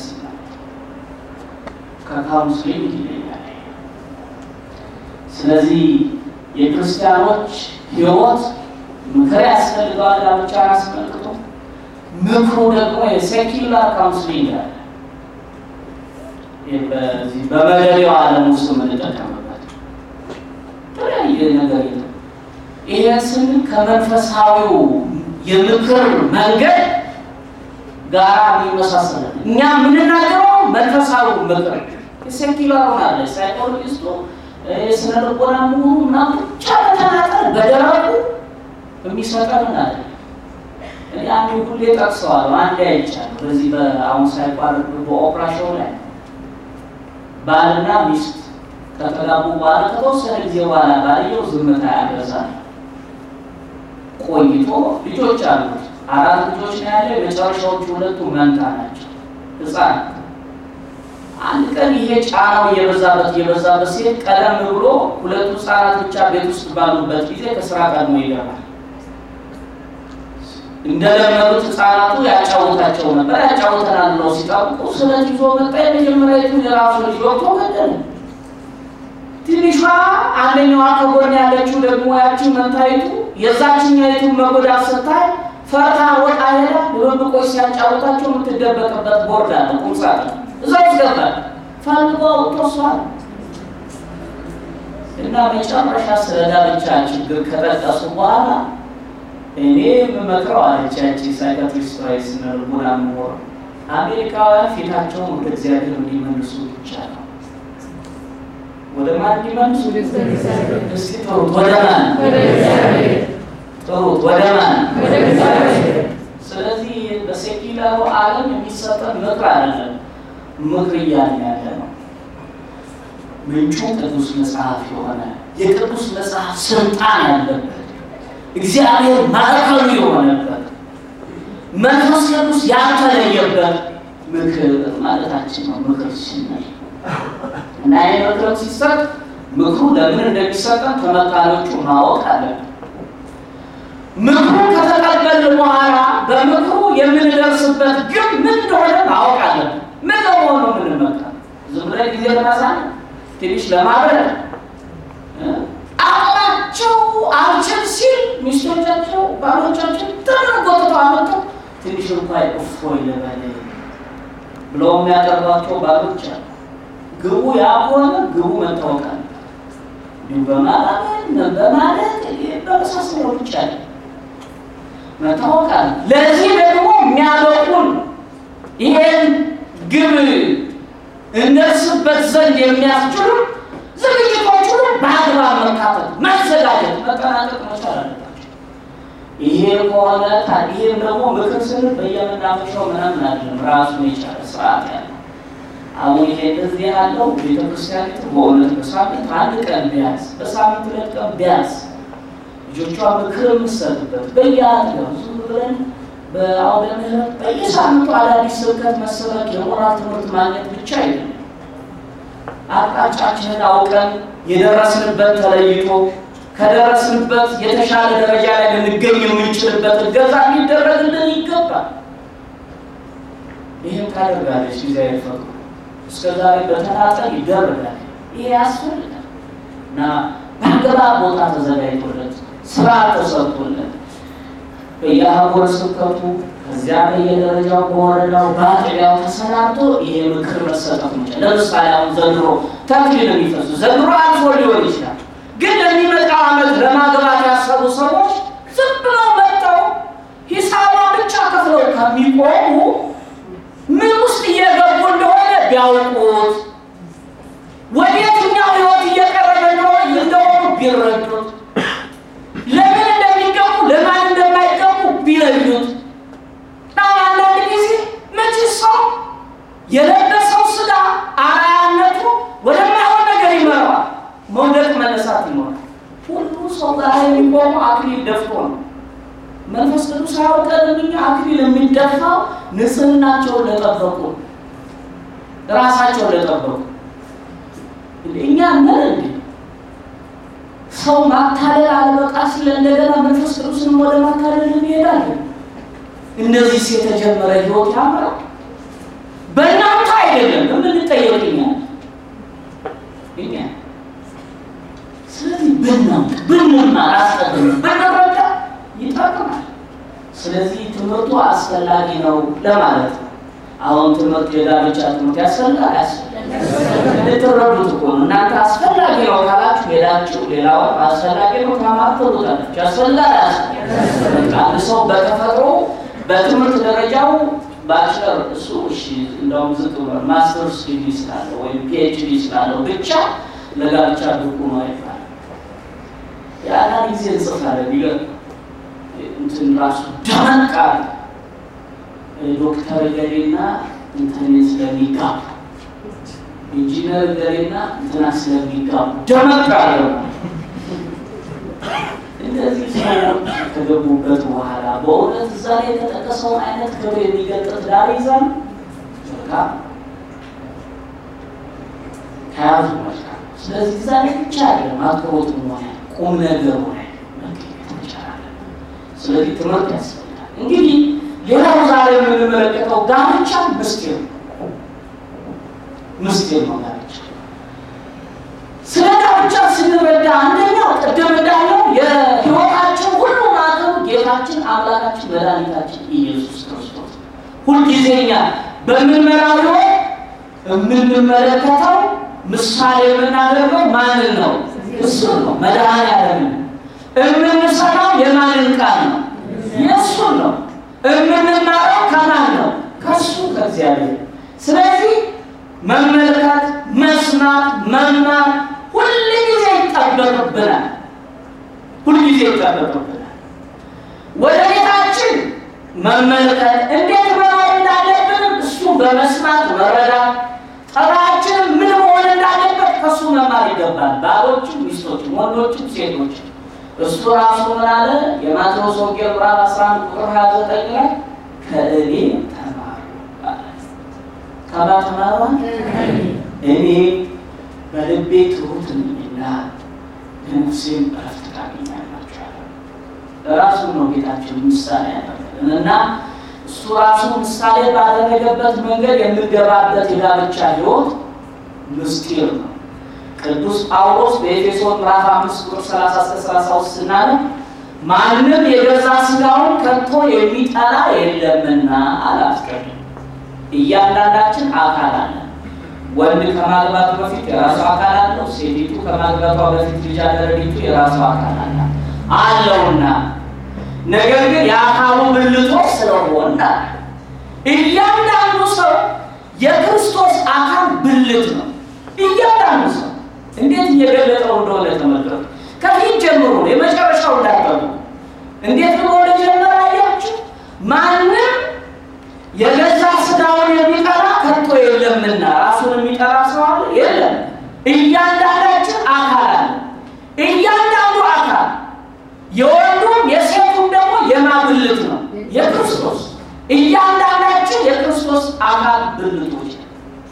ከካውንስሊንግ ይለያል። ስለዚህ የክርስቲያኖች ሕይወት ምክር ያስፈልገዋል። ጋብቻን አስመልክቶ ምክሩ ደግሞ የሴኪላር ካውንስሊንግ አለ። በዚህ በመደቤው ዓለም ውስጥ የምንጠቀምበት የተለያየ ነገር የለም። ይሄን ስንል ከመንፈሳዊው የምክር መንገድ ጋራ የሚመሳሰል እኛ የምንናገረው መንፈሳዊ ምክር የሴኪላሩን አለ ሳይኮሎጂስቱ የስነ ልቦና ምሁሩ ምናምን ብቻ በተናጠል በደረቁ የሚሰጠን አለ። እኔ አንዱ ሁሌ ጠቅሰዋል። አንድ አይቻለሁ። በዚህ በአሁን ሳይቋረጥ በኦፕራሽን ላይ ባልና ሚስት ከተጋቡ በኋላ ከተወሰነ ጊዜ በኋላ ባልየው ዝምታ ያበዛል። ቆይቶ ልጆች አሉት። አራት ልጆች ነው ያለ። የመጨረሻዎቹ ሁለቱ መንታ ናቸው፣ ህፃን አንድ ቀን ይሄ ጫናው እየበዛበት እየበዛበት ሲሄድ ቀደም ብሎ ሁለቱ ህፃናት ብቻ ቤት ውስጥ ባሉበት ጊዜ ከስራ ቀድሞ ይገባል። እንደለመዱት ህፃናቱ ያጫውታቸው ነበር። ያጫውተናል ብለው ሲጠብቁ ስለት ይዞ መጣ። የመጀመሪያዊቱን የራሱ ልጅ ወቅቶ ገደለ። ትንሿ አንደኛዋ ከጎን ያለችው ደግሞ ያችን መንታይቱ የዛችኛይቱን መጎዳት ስታይ ፈርታ ወጣ ሄዳ ድብብቆች ሲያጫውታቸው የምትደበቅበት ቦርድ አለ ቁምሳጥን እዛ ውስጥ ገባል። ፈልጎ አውጥቷል። እና መጨረሻ ስለ ጋብቻ ችግር ከጠቀሱ በኋላ እኔ የምመክረው አለቻች ሳይካትሪስት ራይስ ነርቡና ምሆር አሜሪካውያን ፊታቸውን ወደ እግዚአብሔር እንዲመልሱ ብቻ ነው። ወደ ማን እንዲመልሱ? እስኪ ጥሩት። ወደ ማን ጥሩት? ወደ ማን? ስለዚህ በሴኪላሩ ዓለም የሚሰጠን ምክር አይደለም። ምክር እያልን ያለ ነው ምንጩ ቅዱስ መጽሐፍ የሆነ የቅዱስ መጽሐፍ ስልጣን ያለበት እግዚአብሔር ማዕከሉ የሆነበት መንፈስ ቅዱስ ያልተለየበት ምክር ማለታችን ነው። ምክር ስንል እና ይህ ምክር ሲሰጥ ምክሩ ለምን እንደሚሰጠን ተመካሪዎቹ ማወቅ አለብን። ምክሩ ከተቀበልን በኋላ በምክሩ የምንደርስበት ግን ምን እንደሆነ ማወቅ አለብን። ምን ለመሆኑ የምንመካ ዝም ብለን ጊዜ ለማሳለፍ ትንሽ ለማብረድ አቅማቸው አልችል ሲል ሚስቶቻቸው ባሎቻቸው ተመጎትተው አመጡ ትንሽ እንኳ እፎይ ልበል ብለው የሚያቀርቧቸው ባሎች አሉ። ግቡ ያ ከሆነ ግቡ መታወቅ አለ እንዲሁ በማባበል በማለት በመሳሰለው ብቻ መታወቅ አለ። ለዚህ ደግሞ የሚያበቁን ይሄን ግብ እንደርስበት ዘንድ የሚያስችሉ ዝግጅቶች ሁሉ በአግባብ መካተት፣ መዘጋጀት፣ መጠናቀቅ መቻል አለባቸው። ይሄ ከሆነ ይህም ደግሞ ምክር ስንል በየመናፈሻው ምናምን አይደለም፣ ራሱን የቻለ ስርዓት ያለው አሁን ይሄ እንደዚህ ያለው ቤተክርስቲያኒቱ በእውነት በሳምንት አንድ ቀን ቢያንስ በሳምንት ሁለት ቀን ቢያንስ ልጆቿ ምክር የምትሰጥበት በየአጥቢያው ዝም ብለን በአውደ ምሕረት በየሳምንቱ አዳዲስ ስብከት መሰበክ የሞራል ትምህርት ማግኘት ብቻ አይደለም። አቅጣጫችንን አውቀን የደረስንበት ተለይቶ ከደረስንበት የተሻለ ደረጃ ላይ ልንገኝ የምንችልበት እገዛ ሊደረግልን ይገባል። ይህም ታደርጋለች እግዚአብሔር ፈቅዶ እስከ ዛሬ በተናጠል ይደረጋል። ይሄ ያስፈልጋል እና በአገባብ ቦታ ተዘጋጅቶለት ስራ ተሰርቶለት በየአህጉረ ስብከቱ ከዚያ በየደረጃው በወረዳው በአጥቢያው ተሰናድቶ ይሄ ምክር መሰጠት ይችላል። ለምሳሌ አሁን ዘንድሮ ተክሊል የሚፈሱ ዘንድሮ አልፎ ሊሆን ይችላል፣ ግን ለሚመጣው ዓመት ለማግባት ያሰቡ ሰዎች ዝም ብለው መጥተው ሂሳቧን ብቻ ከፍለው ከሚቆሙ ምን ውስጥ እየገቡ እንደሆነ ቢያውቁት ወደ የትኛው ህይወት እየቀረበ እንደሆኑ ቢረዱት ለምን እንደሚገቡ ለማን እንደማይገቡ ቢለዩት እና አንዳንድ ጊዜ መቼ ሰው የለበሰው ስጋ አርአያነቱ ወደማይሆን ነገር ይመራዋል። መውደቅ መነሳት ይኖራል። ሁሉ ሰው ጋር የሚቆሙ አክሊል ደፍቶ ነው። መንፈስ ቅዱስ አያውቀንም። እኛ አክሊል የሚደፋው ንጽህናቸውን ለጠበቁ ራሳቸውን ለጠበቁ እኛ ነን እንዴ? ሰው ማታለል አለበቃ ሲለ እንደገና መንፈስ ቅዱስንም ወደ ማታለል እንሄዳለን። እነዚህ የተጀመረ ህይወት ያምራል። በእናንተ አይደለም የምንጠየቅኛ እኛ ስለዚህ ብናውቅ ብንማር አስቀድም ብንረዳ ይጠቅማል። ስለዚህ ትምህርቱ አስፈላጊ ነው ለማለት ነው። አሁን ትምህርት የጋብቻ ትምህርት ያስፈልጋል ያስፈልጋል ልትረዱት እኮ ነው። እናንተ አስፈላጊ ነው ካላችሁ ሄዳችሁ ሌላው አስፈላጊ ነው ታማርተሉታላችሁ። ያስፈልጋል ያስፈልጋል። አንድ ሰው በተፈጥሮ በትምህርት ደረጃው ባችለር እሱ እሺ እንደውም ዝቅ ብሏል። ማስተርስ ዲግሪ ስላለው ወይም ፒኤችዲ ስላለው ብቻ ለጋብቻ ብቁ ነው አይባልም። የአንዳንድ ጊዜ እንጽፋለን ቢገር እንትን ራሱ ደመቃ ዶክተር ገሌና እንትን ስለሚጋቡ ኢንጂነር ገሌና እንትና ስለሚጋቡ ደመቅ አለ። እነዚህ ሰዎች ከገቡበት በኋላ በእውነት እዛ ላይ የተጠቀሰውን አይነት ክብር የሚገልጥ ትዳር ይዛል መልካም ከያዙ መልካም። ስለዚህ እዛ ላይ ብቻ ያለ ማክሮት ሆነ ቁም ነገር ሆነ መገኘት ይቻላል። ስለዚህ ትምህርት ያስፈልጋል። እንግዲህ ሌላው ዛሬ የምንመለከተው ጋብቻ ምስጢር ነው። ምስጢር ነው ጋብቻ። ስለ ጋብቻ ስንረዳ አንደኛው ቅድም እንዳለው የሕይወታችን ሁሉ ማዕከሉ ጌታችን አምላካችን መድኃኒታችን ኢየሱስ ክርስቶስ ሁልጊዜ እኛ በምንመራው ሕይወት የምንመለከተው ምሳሌ የምናደርገው ማንን ነው? እሱን ነው። መድኃኔዓለምን የምንሰማው የማንን ቃል ነው? የእሱን ነው። የምንማረው ከማን ነው? ከሱ ከእግዚአብሔር። ስለዚህ መመልከት፣ መስማት፣ መማር ሁልጊዜ ይጠበቅብናል። ሁልጊዜ ይጠበቅብናል። ወደ ቤታችን መመልከት እንዴት መኖር እንዳለብንም እሱ በመስማት መረዳት፣ ጠባያችንም ምን መሆን እንዳለበት ከእሱ መማር ይገባል። ባሎችም፣ ሚስቶችም፣ ወንዶችም፣ ሴቶችም እሱ ራሱ ምን አለ? የማቴዎስ ወንጌል ምዕራፍ 11 ቁጥር 29 ላይ ከእኔ ተማሩ አለ። ከማ ተማሩ? እኔ በልቤ ትሁት ነኝና ለነፍሴም እረፍት ታገኛላችሁ አለ። ራሱን ነው ጌታችን ምሳሌ ያደረገን እና እሱ ራሱ ምሳሌ ባደረገበት መንገድ የምንገባበት የጋብቻ ሕይወት ምስጢር ነው። ቅዱስ ጳውሎስ በኤፌሶን ምዕራፍ አምስት ቁጥር 30 እስከ 33 ስናነብ ማንም የገዛ ሥጋውን ከቶ የሚጠላ የለምና አላስቀድም። እያንዳንዳችን አካል አለ። ወንድ ከማግባቱ በፊት የራሱ አካል አለው። ሴቲቱ ከማግባቷ በፊት ልጃገረዲቱ የራሱ አካል አለ አለውና ነገር ግን የአካሉ ብልቶች ስለሆነ እያንዳንዱ ሰው የክርስቶስ አካል ብልት ነው። እያንዳንዱ ሰው እንዴት እየገለጠው እንደሆነ ተመልከቱ። ከፊት ጀምሮ ነው የመጨረሻው እንዳይጠሩ እንዴት ብሎ እንደጀመረ አያችሁ። ማንም የገዛ ሥጋውን የሚጠላ ከቶ የለምና ራሱን የሚጠላ ሰው አለ የለም። እያንዳንዳችን አካል አለ። እያንዳንዱ አካል የወንዱም የሴቱም ደግሞ የማብልት ነው የክርስቶስ እያንዳንዳችን የክርስቶስ አካል ብልቶች ነው።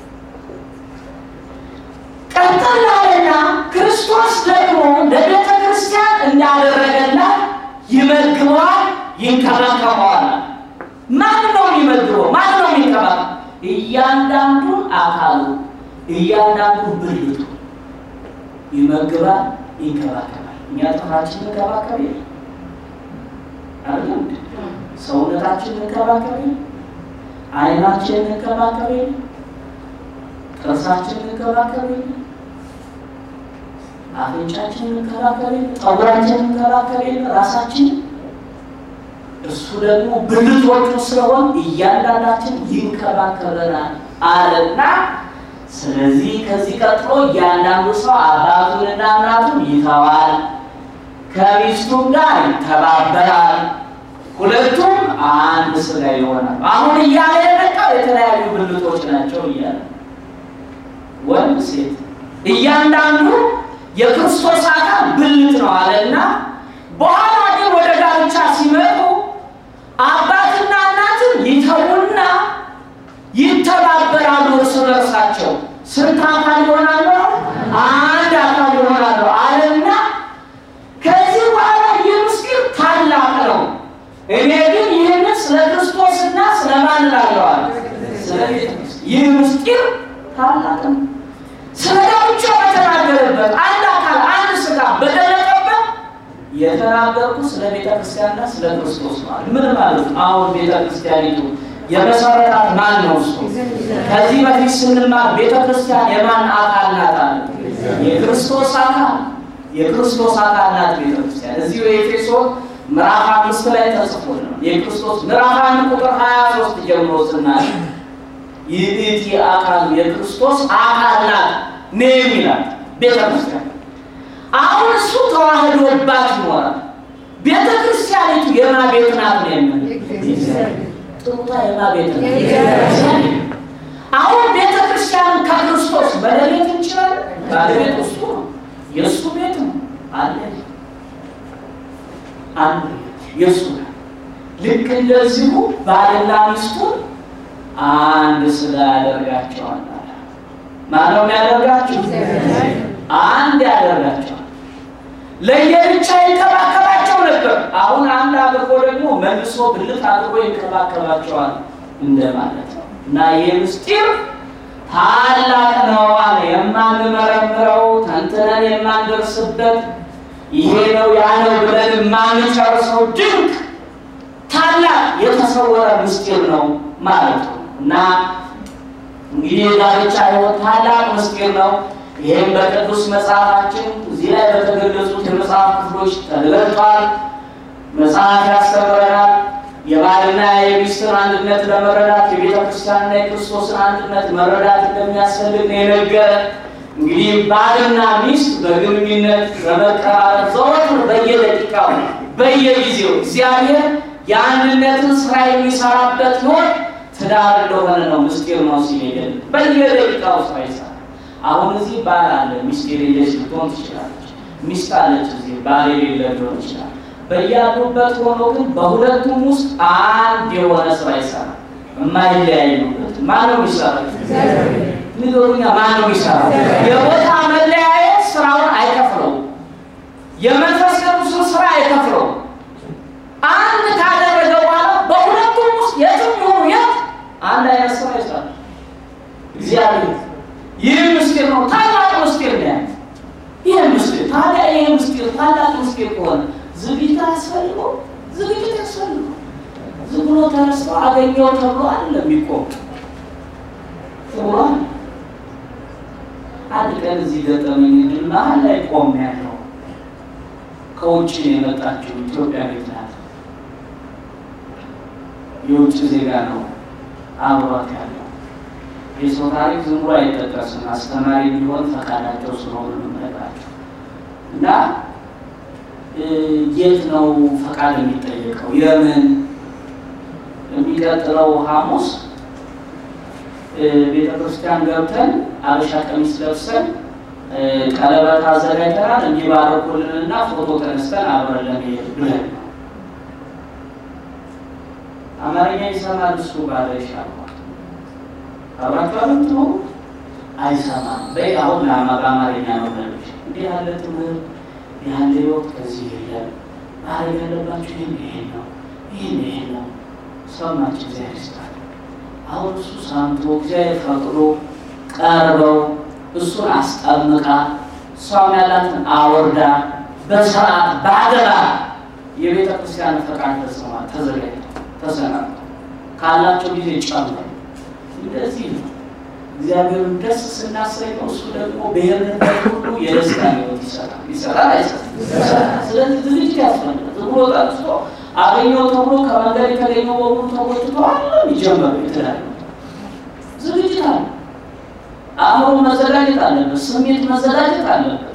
ቀጠላለና ክርስቶስ ደግሞ ለቤተ ክርስቲያን እንዳደረገላት ይመግበዋል፣ ይንከባከበዋል። ማን ነው የሚመግበው? ማን ነው የሚንከባከበው? እያንዳንዱን አካሉ እያንዳንዱን ብልቱ ይመግባል፣ ይንከባከባል። እኛ ጥፍራችን እንከባከብ የለ አይደለም ሰውነታችን እንከባከብ የለ ዓይናችን እንከባከብ የለ ጥርሳችን እንከባከብ የለ አፍንጫችን እንከባከብ የለ ጠጉራችን እንከባከብ የለ ራሳችን እሱ ደግሞ ብልቶቹ ስለሆን እያንዳንዳችን ይንከባከበናል አለና ስለዚህ ከዚህ ቀጥሎ እያንዳንዱ ሰው አባቱንና እናቱን ይተዋል፣ ከሚስቱም ጋር ይተባበራል፣ ሁለቱም አንድ ስጋ ይሆናል። አሁን እያለ የመጣው የተለያዩ ብልቶች ናቸው እያለ ወንድ ሴት፣ እያንዳንዱ የክርስቶስ አካል ብልት ነው አለና በኋላ ግን ወደ ጋብቻ ሲመጡ አባትና እናትን ይተውና ይተባበራሉ እርስ በርሳቸው። ስንት አካል ይሆናሉ? አንድ አካል ይሆናሉ አለና ከዚህ በኋላ ይህ ምስጢር ታላቅ ነው። እኔ ግን ይህንን ስለ ክርስቶስና ስለ ማን እላለዋለሁ? ስለ ቤተ ክርስቲያን። ይህ ምስጢር ታላቅ ነው። ስለ ጋብቻ በተናገረበት አንድ አካል አንድ ስጋ በገለጠበት የተናገርኩ ስለ ቤተ ክርስቲያንና ስለ ክርስቶስ ማለት ምን ማለት ነው? አሁን ቤተ ክርስቲያኒቱ የመሰረታት ማን ነው? እሱ ከዚህ በፊት ስንማር ቤተ ክርስቲያን የማን አካል ናት አለ? የክርስቶስ አካል የክርስቶስ አካል ናት ቤተ ክርስቲያን። እዚሁ የኤፌሶን ምዕራፍ አምስት ላይ ተጽፎልናል። የክርስቶስ ምዕራፍ አንድ ቁጥር ሀያ ሶስት ጀምሮ ስናል ይህቲ አካል የክርስቶስ አካል ናት ነው የሚላት ቤተ ክርስቲያን። አሁን እሱ ተዋህዶባት ይኖራል። ቤተ ክርስቲያኒቱ የማ ቤት ናት ነው የምንለው ጥሩታ የማ ቤት ናት? አሁን ቤተ ክርስቲያንን ከክርስቶስ መለየት እንችላለን? ባለቤት እሱ ነው፣ የእሱ ቤት ነው አለ አንድ የእሱ ነው። ልክ እንደዚሁ ባልና ሚስቱን አንድ ስጋ ያደርጋቸዋል። ማነው የሚያደርጋቸው? አንድ ያደርጋቸዋል። ለየብቻ ይንከባከባቸው ነበር። አሁን አንድ አድርጎ ደግሞ መልሶ ብልት አድርጎ ይንከባከባቸዋል እንደማለት ነው። እና ይህ ምስጢር ታላቅ ነው አለ። የማንመረምረው ተንትነን የማንደርስበት ይሄ ነው ያ ነው ብለን የማንጨርሰው ድንቅ ታላቅ የተሰወረ ምስጢር ነው ማለት ነው እና እንግዲህ የጋብቻ ሕይወት ታላቅ ምስጢር ነው። ይህም በቅዱስ መጽሐፋችን እዚህ ላይ በተገለጹት የመጽሐፍ ክፍሎች ተገልጧል። መጽሐፍ ያስተምረናል። የባልና የሚስትን አንድነት ለመረዳት የቤተ ክርስቲያንና የክርስቶስን አንድነት መረዳት እንደሚያስፈልግ ነው የነገረን። እንግዲህ ባልና ሚስት በግንኙነት በመቀራረብ ዘወትር በየደቂቃው በየጊዜው እግዚአብሔር የአንድነትን ስራ የሚሰራበት ሕይወት ትዳር እንደሆነ ነው ምስጢር ነው ሲል ይገል በየደቂቃው ስራ ይሰራል። አሁን እዚህ ባል አለ፣ ሚስት የሌለች ልትሆን ትችላለች። ሚስት አለች፣ እዚህ ባል የሌለ ሊሆን ይችላል። በያሉበት ሆኖ ግን በሁለቱም ውስጥ አንድ የሆነ ስራ ይሰራል። የማይለያዩበት ማን ነው የሚሰራው? ንገሩኛ፣ ማን ነው የሚሰራው? የቦታ መለያየት ስራውን አይከፍለውም። የመንፈስ ቅዱስን ስራ አይከፍለውም። ሰው አገኘው ተብሎ አለ የሚቆም ተብሏል። አንድ ቀን እዚህ ገጠመኝ ድል መሀል ላይ ቆም ያለው ከውጭ የመጣችው ኢትዮጵያ ቤት ናት። የውጭ ዜጋ ነው አብሯት ያለው። የሰው ታሪክ ዝም ብሎ አይጠቀስም። አስተማሪ ቢሆን ፈቃዳቸው ስለሆኑ የምነግራቸው እና የት ነው ፈቃድ የሚጠየቀው? የምን የሚቀጥለው ሐሙስ ቤተ ክርስቲያን ገብተን አበሻ ቀሚስ ለብሰን ቀለበት አዘጋጅተናል እንዲባረኩልንና ፎቶ ተነስተን አብረን ለመሄድ ብለን ነው። አማርኛ ይሰማል እሱ ባለ ይሻልኳል አብራችኋል ምትሆኑ አይሰማም። በይ አሁን ለአማ በአማርኛ ነው በልሽ እንዲህ ያለ ትምህርት ያለ ህይወት ከዚህ የለም። ማድረግ ያለባችሁ ይህን ይሄን ነው ይህን ይሄን ነው። ሰማች እግዚአብሔር ይስጣል። አሁን እሱ ሰምቶ እግዚአብሔር ፈቅዶ ቀርበው እሱን አስጠምቃ እሷም ያላትን አወርዳ በስርዓት በአደራ የቤተ ክርስቲያን ፈቃድ ተሰማ ተዘጋጅተው ተሰናድተው ካላቸው ጊዜ ጨምሮ እንደዚህ ነው። እግዚአብሔርን ደስ ስናሰኘው እሱ ደግሞ ብሔርንበት ሁሉ የደስታ ህይወት ይሰራል። ይሰራል አይሰራም? ስለዚህ ዝግጅት ያስፈልጋል። ዝም ብሎ ጠጥቶ አገኘው ተብሎ ከመንገድ የተገኘው በሙሉ ተጎትቶ አለም ይጀመሩ የተለያዩ ዝግጅት አለ። አእምሮ መዘጋጀት አለበት። ስሜት መዘጋጀት አለበት።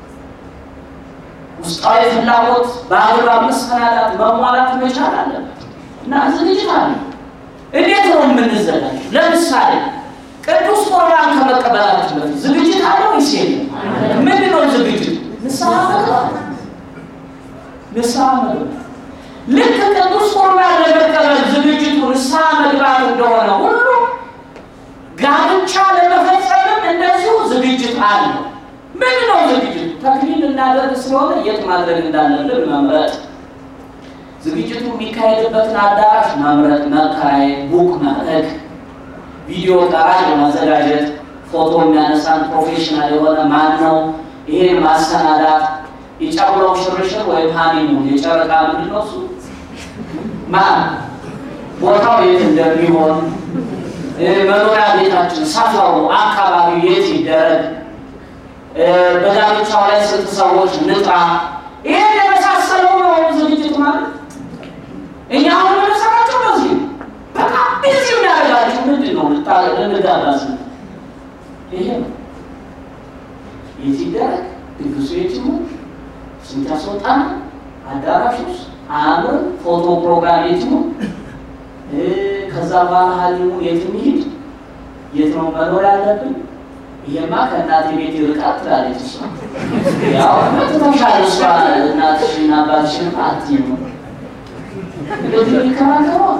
ውስጣዊ ፍላጎት በአግባብ መሰናዳት መሟላት መቻል አለበት እና ዝግጅት አለ። እንዴት ነው የምንዘጋጅ? ለምሳሌ ቅዱስ ቁርባን ከመቀበላችን በፊት ዝግጅት አለ ወይስ የለም? ምንድን ነው ዝግጅት? ንስሐ መግባት። ንስሐ መግባት ልክ ቅዱስ ቁርባን ለመቀበል ዝግጅቱ ንስሐ መግባት እንደሆነ ሁሉ ጋብቻ ለመፈጸምም እንደዚሁ ዝግጅት አለው። ምን ነው ዝግጅቱ? ተክሊል እናደርግ ስለሆነ የት ማድረግ እንዳለብን መምረጥ፣ ዝግጅቱ የሚካሄድበትን አዳራሽ መምረጥ፣ መከራየት፣ ቡክ ማድረግ፣ ቪዲዮ ቀራጭ ማዘጋጀት፣ ፎቶ የሚያነሳን ፕሮፌሽናል የሆነ ማን ነው፣ ይሄን ማሰናዳት፣ የጨጉረው ሽርሽር ወይም ሀኒሙን የጨረቃ ምንድን ነው እሱ ማን ቦታው የት እንደሚሆን መኖሪያ ቤታችን፣ ሰፈሩ፣ አካባቢው የት ይደረግ፣ በጋብቻው ላይ ስንት ሰዎች ንጥራ፣ ይህን የመሳሰለው ነው ዝግጅት ማለት። እኛ አሁን የምንሰራቸው በዚህ በቃ ቢዚ የሚያደርጋችሁ ምንድን ነው? ልንጋባዝ ይሄ ነው። የት ይደረግ፣ ድግሱ የት ይሁን፣ ስንት ያስወጣና፣ አዳራሽ ውስጥ አምር፣ ፎቶ ፕሮግራም የት ይሁን ከዛ በኋላ ሀሊሙ የት እንሂድ፣ የት ነው መኖር ያለብን? ይሄማ ከእናቴ ቤት ይርቃል ትላለች እሷ። ያው ትተሻል እሷ እናትሽን አባትሽን አትይም። እንደዚህ የሚከራከረዋል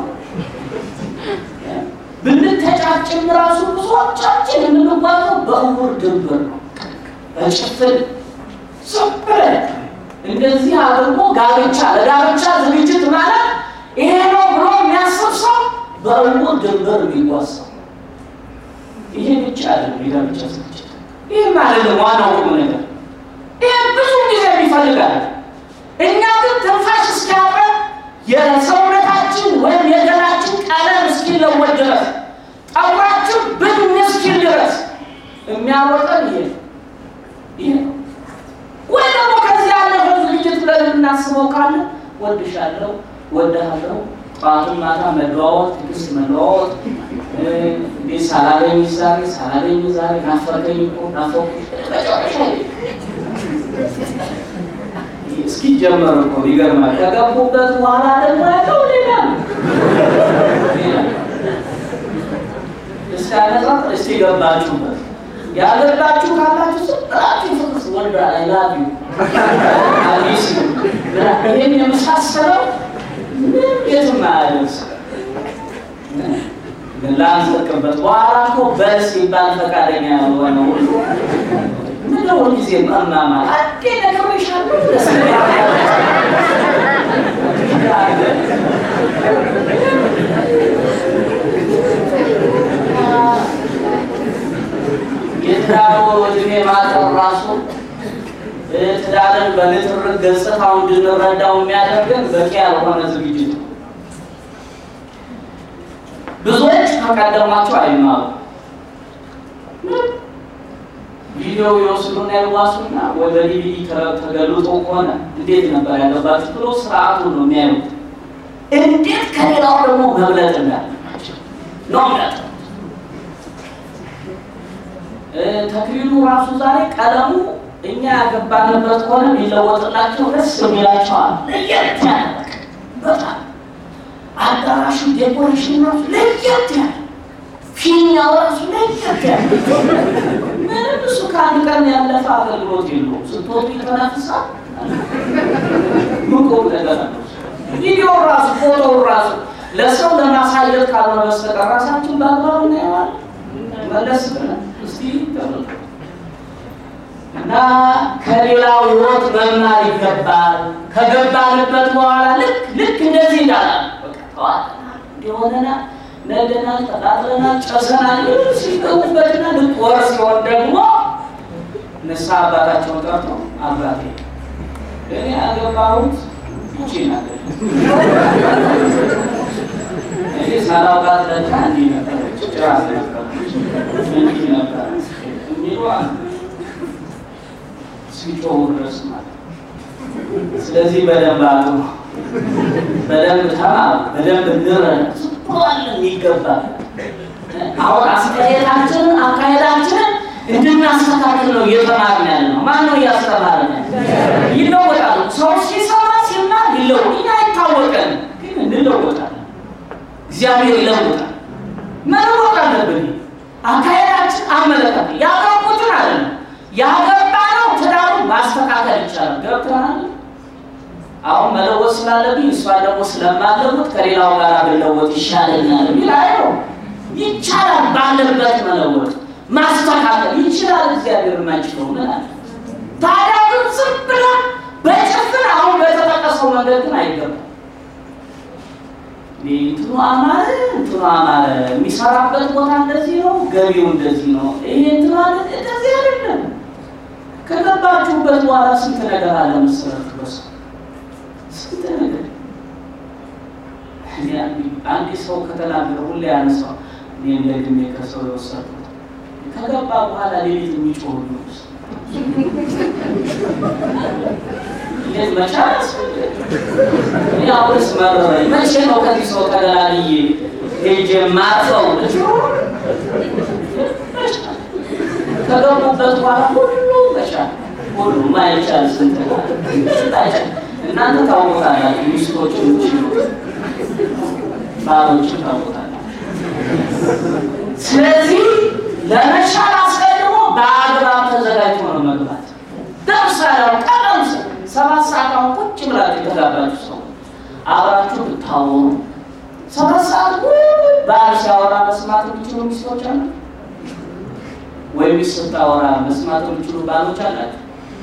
ብንተጫጭም ራሱ ብዙዎቻችን የምንጓዘው በእውር ድንበር ነው፣ በጭፍን ዝም ብለን እንደዚህ አድርጎ ጋብቻ ለጋብቻ ዝግጅት ማለት ይሄ ነው ብሎ የሚያስብ ሰው በእውር ድንበር የሚጓዝ ሰው። ይሄ ብቻ አይደለም የጋብቻ ዝግጅት። ይህ ማለት ነው ዋናው ቁም ነገር። ይህ ብዙ ጊዜ ይፈልጋል። እኛ ግን ትንፋሽ እስኪያጥረን የሰውነታችን ወይም የገላችን ቀለም እስኪለወጥ ድረስ ጠጉራችን ብን እስኪል ድረስ የሚያወጠን ይሄ ነው ይሄ ነው። ወይ ደግሞ ከዚህ ያለፈ ዝግጅት ብለን የምናስበው ካለ ወድሻለሁ ወድሃለሁ ጠዋቱን ማታ መለዋወጥ፣ ትዕግስት መለዋወጥ እንዴት ሳላገኝ ዛሬ ሳላገኝ ዛሬ ናፈቀኝ እኮ ናፈቁሽ መጨረሻ እስኪጀመር እኮ ይገርማል። ከገቡበት በኋላ ደግሞ ያለው ሌላ ነው። እስቲ አነጻጽር፣ እስቲ ገባችሁበት። ያገባችሁ ካላችሁ ዝም ብላችሁ ፍቅስ ወልዳ አይላቪ አዲስ ይህን የመሳሰለው የትም አያደርስ ላንሰቅበት በኋላ እኮ በል ሲባል ፈቃደኛ ያልሆነ ሁሉ ምነው ጊዜ መማማ አዴ ነግሬሻለሁ ደስ የትዳሩ እድሜ ማጠር ራሱ ትዳርን በንትርክ ገጽታው እንድንረዳው የሚያደርገን በቂ ያልሆነ ዝግጅት ነው። ብዙዎች ከቀደሟቸው አይማሩ ቪዲዮ ይወስዱና ይዋሱና ወደ ዲቪዲ ተገልጦ ከሆነ እንዴት ነበር ያለባችሁ ብሎ ስርዓቱን ነው የሚያዩት። እንዴት ከሌላው ደግሞ መብለጥ እንዳለባቸው ነው የሚያጠ ተክሊሉ ራሱ ዛሬ ቀለሙ እኛ ያገባንበት ከሆነ ሊለወጥላቸው ደስ የሚላቸዋል። ለየት ያለ በጣም አዳራሹ ዴኮሬሽን ራሱ ለየት ያለ ፊኛው ራሱ ለየት ያለ ምንም እሱ ከአንድ ቀን ያለፈ አገልግሎት የለውም። ስትወጡ ይተነፍሳል። ምቆም ነገር አለ። ቪዲዮ ራሱ ፎቶ ራሱ ለሰው ለማሳየት ካልሆነ በስተቀር ራሳችን በአግባቡ እናየዋለን። መለስ ብለን እስቲ ተመልከቱ እና ከሌላው ሕይወት መማር ይገባል። ከገባንበት በኋላ ልክ ልክ እንደዚህ እንዳላል በቃ ተዋጥናል፣ እንዲሆነናል፣ ነደናል፣ ተቃጥለናል፣ ጨሰናል ሲገቡበትና ልክ ወር ሲሆን ደግሞ ንስሐ አባታቸውን ጠርቶ አባቴ እኔ ያገባሁት ይቺ ነገር እኔ ሳላውቃት ለካ እንዲህ ነበረች፣ ጭራስ ነበረች፣ እንዲህ ነበረች የሚሉ አሉ ሲጮሁ ድረስ ማለት ስለዚህ በደንብ አሉ በደንብ ተማሩ፣ በደንብ እንረዳ ስኳል የሚገባ አሁን አስተያየታችንን አካሄዳችንን እንድናስተካክል ነው እየተማርን ያለ ነው። ማን ነው እያስተማርን ያለ? ይለወጣሉ። ሰው ሲሰማ ሲማር ይለወጥ። እኛ አይታወቀን፣ ግን እንለወጣለን። እግዚአብሔር ይለውጣል። መለወጥ አለብን። አካሄዳችን፣ አመለካከት ያገቡትን አለ ያገባ ነው ትዳሩን ማስተካከል ይቻላል። ገብተናል። አሁን መለወጥ ስላለብኝ እሷን ደግሞ ስለማለወጥ ከሌላው ጋር ብለወጥ ይሻለኛል የሚል አይነው። ይቻላል። ባለበት መለወጥ ማስተካከል ይችላል። እግዚአብሔር የማይችለው ምን አለ? ታዲያ ግን ዝም ብለን በጭፍን አሁን በተጠቀሰው መንገድ ግን አይገባም። እንትኑ አማረ እንትኑ አማረ፣ የሚሰራበት ቦታ እንደዚህ ነው፣ ገቢው እንደዚህ ነው፣ ይሄ እንትኑ አለ እንደዚህ አይደለም። ከገባችሁበት በኋላ ስንት ነገር አለ መሰረት በሱ ስንት ነገር አንድ ሰው ከተናገረ ሁሌ ያነሳው እኔ እንደግሜ ከሰው የወሰድኩት ከገባ በኋላ ሌሊት የሚጮህ ነው እንዴት መቻል ያውስ መረረኝ። መቼ ነው ከዚህ ሰው ተገላልዬ ሄጄ ማርፈው? ከገቡበት በኋላ ሁሉ መቻል ሁሉ ማይቻል ስንት እናንተ ታውቁታላችሁ። ሚስቶችን ባሎችን ታውቁታላችሁ። ስለዚህ ለመቻል አስቀድሞ በአግባብ ተዘጋጅቶ ነው መግባት። ለምሳሌ ቀደም ሰባት ሰዓት አሁን ቁጭ ብላችሁ የተጋባችሁ ሰው አብራችሁ ብታወሩ ሰባት ሰዓት ባል ሲያወራ መስማት የሚችሉ ሚስቶች አሉ ወይ? ሚስት ስታወራ መስማት የሚችሉ ባሎች አላችሁ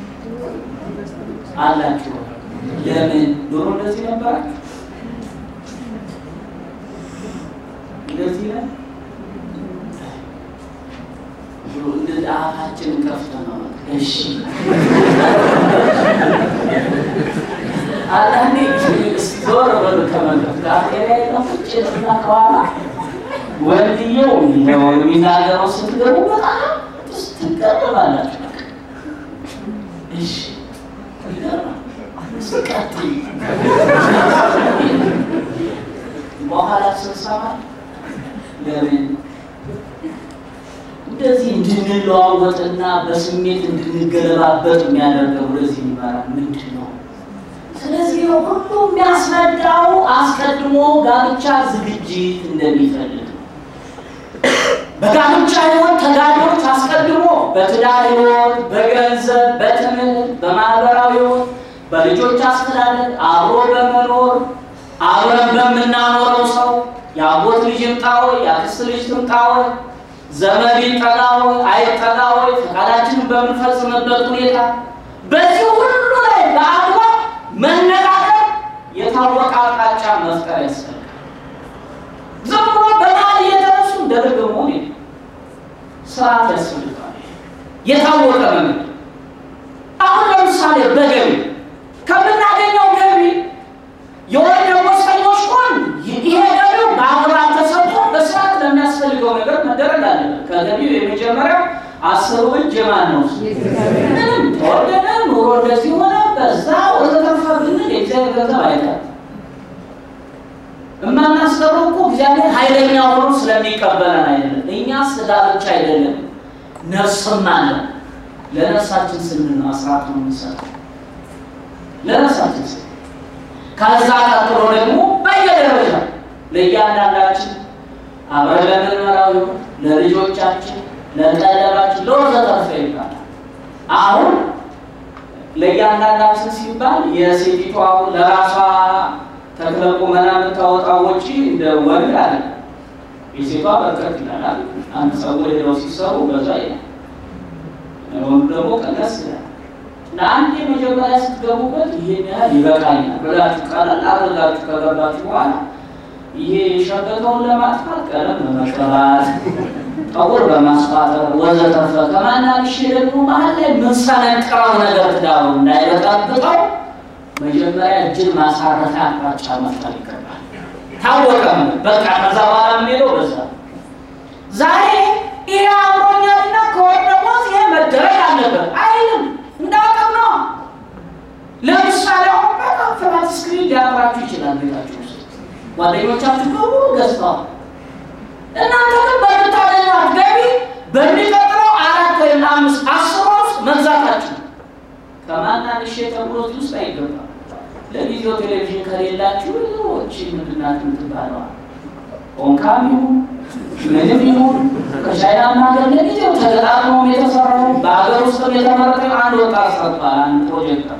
አላችሁ። ለምን ድሮ እንደዚህ ነበራችሁ? እንደዚህ ነ እንደዚህ አፋችንን ከፍተን ነው እሺ አንዳንዴ ዞር በሉ ከመንገድ ካፌላ የጠፉጭ እና ከኋላ ወንድየው የሚናገረው ስትገቡ በጣም ትገረማላችሁ። እሺ ስቀጥል በኋላ ስንሰማ ለምን እንደዚህ እንድንለዋወጥና በስሜት እንድንገለባበጥ የሚያደርገው ወደዚህ ይመራል ምንድን ነው? ስለዚህ ሁሉ የሚያስረዳው አስቀድሞ ጋብቻ ዝግጅት እንደሚፈልግ በጋብቻ ሕይወት ተጋቢዎች አስቀድሞ በትዳር ሕይወት፣ በገንዘብ፣ በትምህርት፣ በማህበራዊ ሕይወት፣ በልጆች አስተዳደግ አብሮ በመኖር አብረን በምናኖረው ሰው የአጎት ልጅ ይምጣ ወይ የአክስት ልጅ ትምጣ ወይ ዘመድ ይጠጋ ወይ አይጠጋ ወይ ፈቃዳችንን በምንፈጽምበት ሁኔታ በዚህ ሁሉ ላይ በአግባብ መነጋገር የታወቀ አቅጣጫ መፍጠር ያስፈልጋል። ዝም ብሎ በመሀል እየተነሱ እንደርግ መሆን ስርዓት ያስፈልጋል። የታወቀ መንገድ አሁን ለምሳሌ በገቢ ከምናገኘው ገቢ የወር ደመወዝተኞች ሆን ይሄ ገቢው በአግባብ ተሰጥቶ በስራ አስሩ እጅ የማን ነው? ምንም ተወደደ ኑሮ እንደዚህ ሆነ በዛ ወዘተርፈ ብንል የእግዚአብሔር ገንዘብ አይቀርም። እማናስቀረው እኮ እግዚአብሔር ኃይለኛ ሆኖ ስለሚቀበለን አይደለም። እኛ ስጋ ብቻ አይደለም ነፍስም አለ። ለነፍሳችን ስንል ነው አስራት ነው የምንሰጠው ለነፍሳችን ስንል። ከዛ ቀጥሎ ደግሞ በየደረጃ ለእያንዳንዳችን አብረን ለምንመራው ይሁን ለልጆቻችን፣ ለቀለባችን፣ ለወዘተርፈ ይባላል። አሁን ለእያንዳንዳችን ሲባል የሴቲቱ አሁን ለራሷ ተክለ ቁመና የምታወጣው ወጪ እንደ ወንድ አለ። የሴቷ በርከት ይላል። አንድ ፀጉር ሄደው ሲሰሩ በዛ ይላል፣ ወንዱ ደግሞ ቀነስ ይላል። ለአንድ የመጀመሪያ ስትገቡበት ይሄን ያህል ይበቃኛል ብላችሁ ቀለል አድርጋችሁ ከገባችሁ በኋላ ይሄ የሸገተውን ለማጥፋት ቀለም በመቀባት ጠጉር በማስፋጠር ወዘተርፈ ከማናልሽ ደግሞ መሀል ላይ ምንሰነቅረው ነገር ትዳሩ እንዳይበጣብጠው መጀመሪያ እጅን ማሳረፊያ አቅጣጫ መፍጠር ይገባል። ታወቀም በቃ ከዛ በኋላ የምንሄደው በዛ ዛሬ ይሄ አምሮኛልና ከወር ደግሞ ይሄ መደረግ አለበት አይልም። እንዳቅም ነው። ለምሳሌ አሁን በጣም ፍላት ስክሪን ሊያምራችሁ ይችላል ቤታችሁ ውስጥ ጓደኞቻችሁ በሙሉ ገዝተዋል። እናንተ ግን በምታገኟት ገቢ በሚቀጥለው አራት ወይም አምስት አስር ውስጥ መግዛታችሁ ከማናንሽ ተብሎት ውስጥ አይገባም። ለጊዜው ቴሌቪዥን ከሌላችሁ ዎች ምንድናት የምትባለዋል ኦንካም ይሁን ምንም ይሁን ከቻይና ሀገር ለጊዜው ተገጣጥሞ የተሰራው በሀገር ውስጥም የተመረጠ አንድ ወጣት ሰርቷል። አንድ ፕሮጀክተር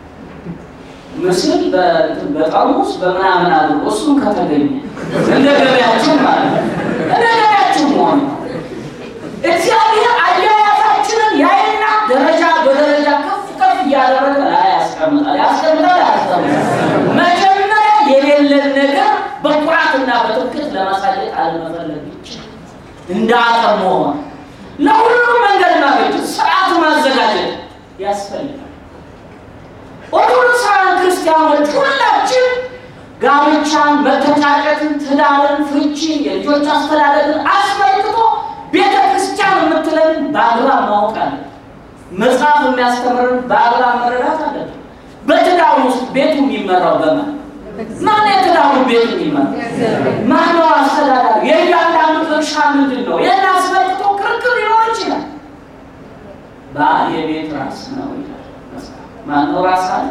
ምስል በጠርሙስ በምናምን አድርጎ እሱም ከተገኘ እንደ ገበያችን ማለት ነው። እንደ ገበያችን መሆን ነው። እግዚአብሔር አያያዛችንን ያይና ደረጃ በደረጃ ከፍ ከፍ እያደረገ ላይ ያስቀምጣል። ያስቀምጣል፣ ያስቀምጣል። መጀመሪያ የሌለን ነገር በኩራትና በትምክህት ለማሳየት አለመፈለግ ብቻ እንደ አቅም መሆን ለሁሉም መንገድ ማበጀት ስርዓት ማዘጋጀት ያስፈልጋል። ኦርቶዶክሳውያን ክርስቲያኖች ሁላችን ጋብቻን፣ መተጫጨትን፣ ትዳርን፣ ፍቺን፣ የልጆች አስተዳደርን አስመልክቶ ቤተ ክርስቲያን የምትለን በአግባብ ማወቅ አለ። መጽሐፍ የሚያስተምርን በአግባብ መረዳት አለብን። በትዳሩ ውስጥ ቤቱ የሚመራው በማን ማን? የትዳሩ ቤቱ የሚመራው ማነው? አስተዳዳሪ የእያንዳንዱ ድርሻ ምንድን ነው? ይህን አስመልክቶ ክርክር ሊኖር ይችላል። ባል የቤት ራስ ነው ይላል መጽሐፍ። ማነው ራስ አለ?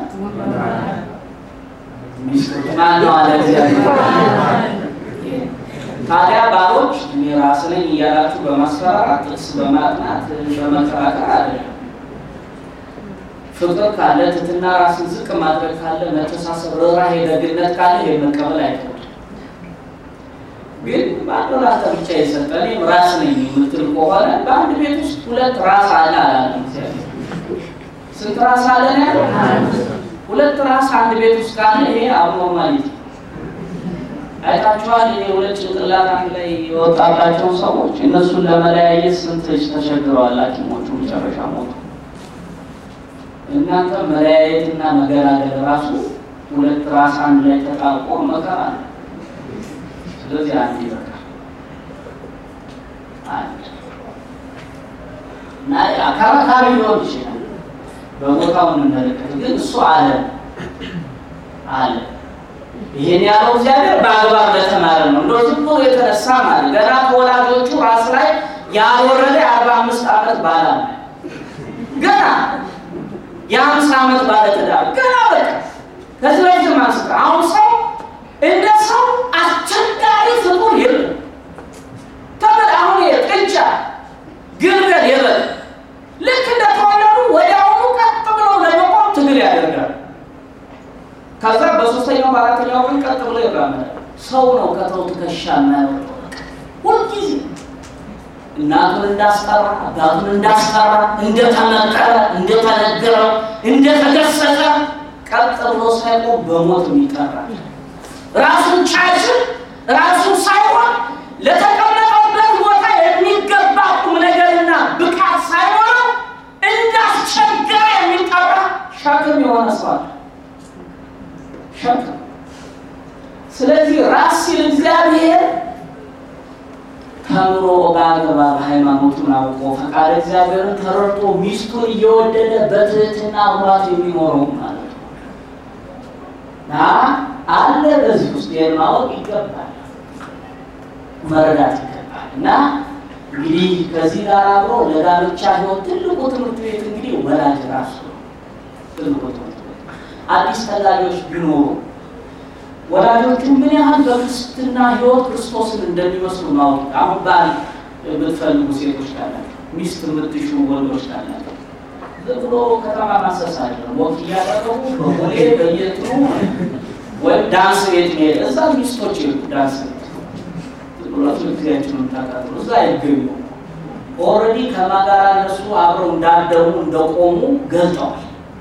ሚስቶች ማነው አለ እግዚአብሔር። ታዲያ ባሎች እኔ ራስ ነኝ እያላችሁ በማስፈራራት ጥቅስ በማጥናት በመከራከር አይደለም። ፍቅር ካለ ትትና ራስን ዝቅ ማድረግ ካለ መተሳሰብ፣ ርኅራኄ፣ ደግነት ካለ የመቀበል አይከብድም። ግን በአንድ ራስ ብቻ የሰጠ እኔም ራስ ነኝ የምትል ከሆነ በአንድ ቤት ውስጥ ሁለት ራስ አለ አላለ እግዚአብሔር። ስንት ራስ አለ ነው ያለው? ሁለት ራስ አንድ ቤት ውስጥ ካለ ይሄ አብኖርማሊቲ አይታችኋል። ይሄ ሁለት ጭንቅላት አንድ ላይ የወጣባቸውን ሰዎች እነሱን ለመለያየት ስንት ተቸግረዋል ሐኪሞቹ መጨረሻ ሞቱ። እናንተ መለያየትና መገላገል ራሱ ሁለት ራስ አንድ ላይ ተጣብቆ መከራ ነው። ስለዚህ አንድ ይበቃል። አንድ እና አከራካሪ ሊሆን ይችላል በቦታው እንመለከት፣ ግን እሱ አለ አለ ይሄን ያለው እግዚአብሔር በአግባብ ለተማረ ነው። እንደው ዝም ብሎ የተነሳ ማለት ገና ከወላጆቹ ራስ ላይ ያልወረደ የአርባ አምስት ዓመት ባላ ገና የአምሳ ዓመት ባለትዳር ገና በቃ ከዚህ በፊት ማንስተ አሁን ሰው እንደ ሰው አስቸጋሪ ፍጡር የለም። ተመድ አሁን ጥጃ ግልገል የበል ልክ እንደተወለዱ ወዲያውኑ ቀጥ ብለው ለመቆም ትግል ያደርጋል። ከዛ በሶስተኛው በአራተኛው ቀን ቀጥ ብሎ ይራመዳል። ሰው ነው ከተው ትከሻ የማያወጣው ሁልጊዜ እናቱን እንዳስጠራ አባቱን እንዳስጠራ እንደተመከረ እንደተነገረው እንደተገሰጸ ቀጥ ብሎ ሳይቆም በሞት የሚጠራ ራሱን ቻችን ራሱን ሳይሆን ለተቀመጠበት ቦታ የሚገባ ቁም ነገርና ብቃት ሳይሆነው እንዳስቸገረ የሚጠራ ሸክም የሆነ ሰው አለ። ሸክም ስለዚህ ራስ ሲል እግዚአብሔር ተምሮ በአገባ በሃይማኖቱን አውቆ ፈቃድ እግዚአብሔርን ተረድቶ ሚስቱን እየወደደ በትህትና አብሯት የሚኖረው ማለት ነው እና አለ በዚህ ውስጥ ይህን ማወቅ ይገባል፣ መረዳት ይገባል። እና እንግዲህ ከዚህ ጋር አብሮ ለጋብቻ ሕይወት ትልቁ ትምህርት ቤት እንግዲህ ወላጅ ራሱ ነው። ትልቁ ትምህርት ቤት አዲስ ፈላጊዎች ቢኖሩ ወላጆቹ ምን ያህል በክርስትና ሕይወት ክርስቶስን እንደሚመስሉ ማወቅ አሁን ባል የምትፈልጉ ሴቶች ካላቸው ሚስት የምትሹ ወንዶች ካላቸው ዝም ብሎ ከተማ ማሰስ አይደለም። ወቅ እያደረጉ በቦሌ በየትኑ ወይም ዳንስ ቤት መሄድ እዛ ሚስቶች ይሉ ዳንስ ቤት ዝም ብሎ ጊዜያችን የምታቃጥሉ እዛ አይገኙ። ኦልሬዲ ከማጋራ እነሱ አብረው እንዳደሙ እንደቆሙ ገልጠዋል።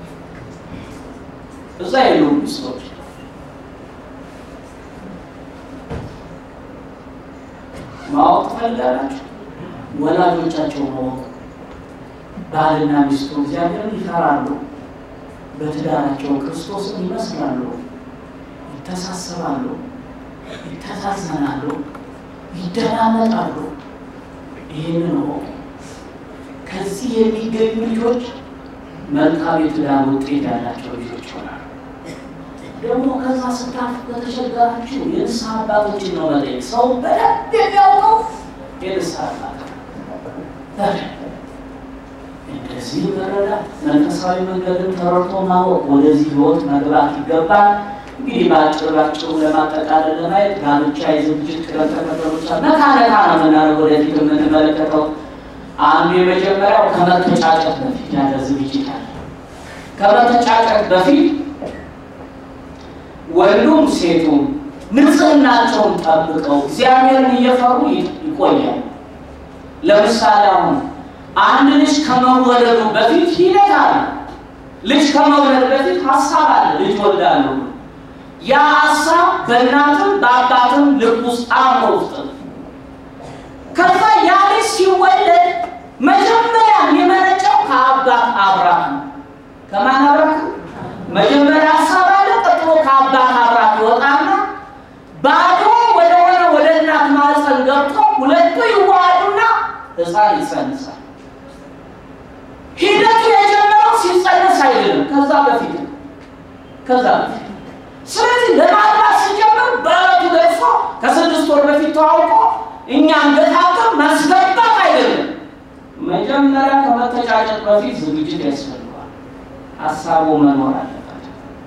እዛ የሉም ሚስቶች ማወቅ ትፈልጋላችሁ? ወላጆቻቸው ማወቅ ባልና ሚስቱ እግዚአብሔርን ይፈራሉ፣ በትዳራቸው ክርስቶስን ይመስላሉ፣ ይተሳሰባሉ፣ ይተዛዘናሉ፣ ይደማመጣሉ። ይህንን ወቁ። ከዚህ የሚገኙ ልጆች መልካም የትዳር ውጤት ያላቸው ልጆች ይሆናሉ። ደግሞ ከዛ ስታፍ በተቸገራችሁ የንስሐ አባቶችን ነው መጠየቅ። ሰው በደንብ የሚያውቀው የንስሐ አባት እንደዚህ መረዳት መንፈሳዊ መንገድን ተረድቶ ማወቅ ወደዚህ ሕይወት መግባት ይገባል። እንግዲህ በአጭር ባጭሩ ለማጠቃለል ለማየት ጋብቻ የዝግጅት ቅደም ተከተሎች ነካ ነካ ነው የምናደርገው ወደፊት የምንመለከተው። አንዱ የመጀመሪያው ከመተጫጨት በፊት ያለ ዝግጅት አለ። ከመተጫጨት በፊት ወንዱም ሴቱም ንጽህናቸውን ጠብቀው እግዚአብሔርን እየፈሩ ይቆያል። ለምሳሌ አሁን አንድ ልጅ ከመወለዱ በፊት ሂደት አለ። ልጅ ከመውለድ በፊት ሀሳብ አለ። ልጅ ወልዳለሁ። ያ ሀሳብ በእናትም በአባትም ልብ ውስጥ አእምሮ ውስጥ ነው። ከዛ ያ ልጅ ሲወለድ መጀመሪያ የሚመነጨው ከአባት አብራክ ነው። ከማን አብራክ? መጀመሪያ ሀሳብ አለ። ቀጥሎ ከአባት አብራክ ይወጣና ባዶ ወደሆነ ወደ እናት ማህፀን ገብቶ ሁለቱ ይዋሃዱና ሕፃን ይጸንሳል። ሂደቱ የጀመረው ሲጸነስ አይደለም፣ ከዛ በፊት ነው። ከዛ በፊት ስለዚህ ለማግባት ሲጀምር በእለቱ ደርሶ ከስድስት ወር በፊት ተዋውቆ እኛም ገታተር ማስገባት አይደለም። መጀመሪያ ከመተጫጨት በፊት ዝግጅት ያስፈልገዋል። ሀሳቡ መኖር አለበት።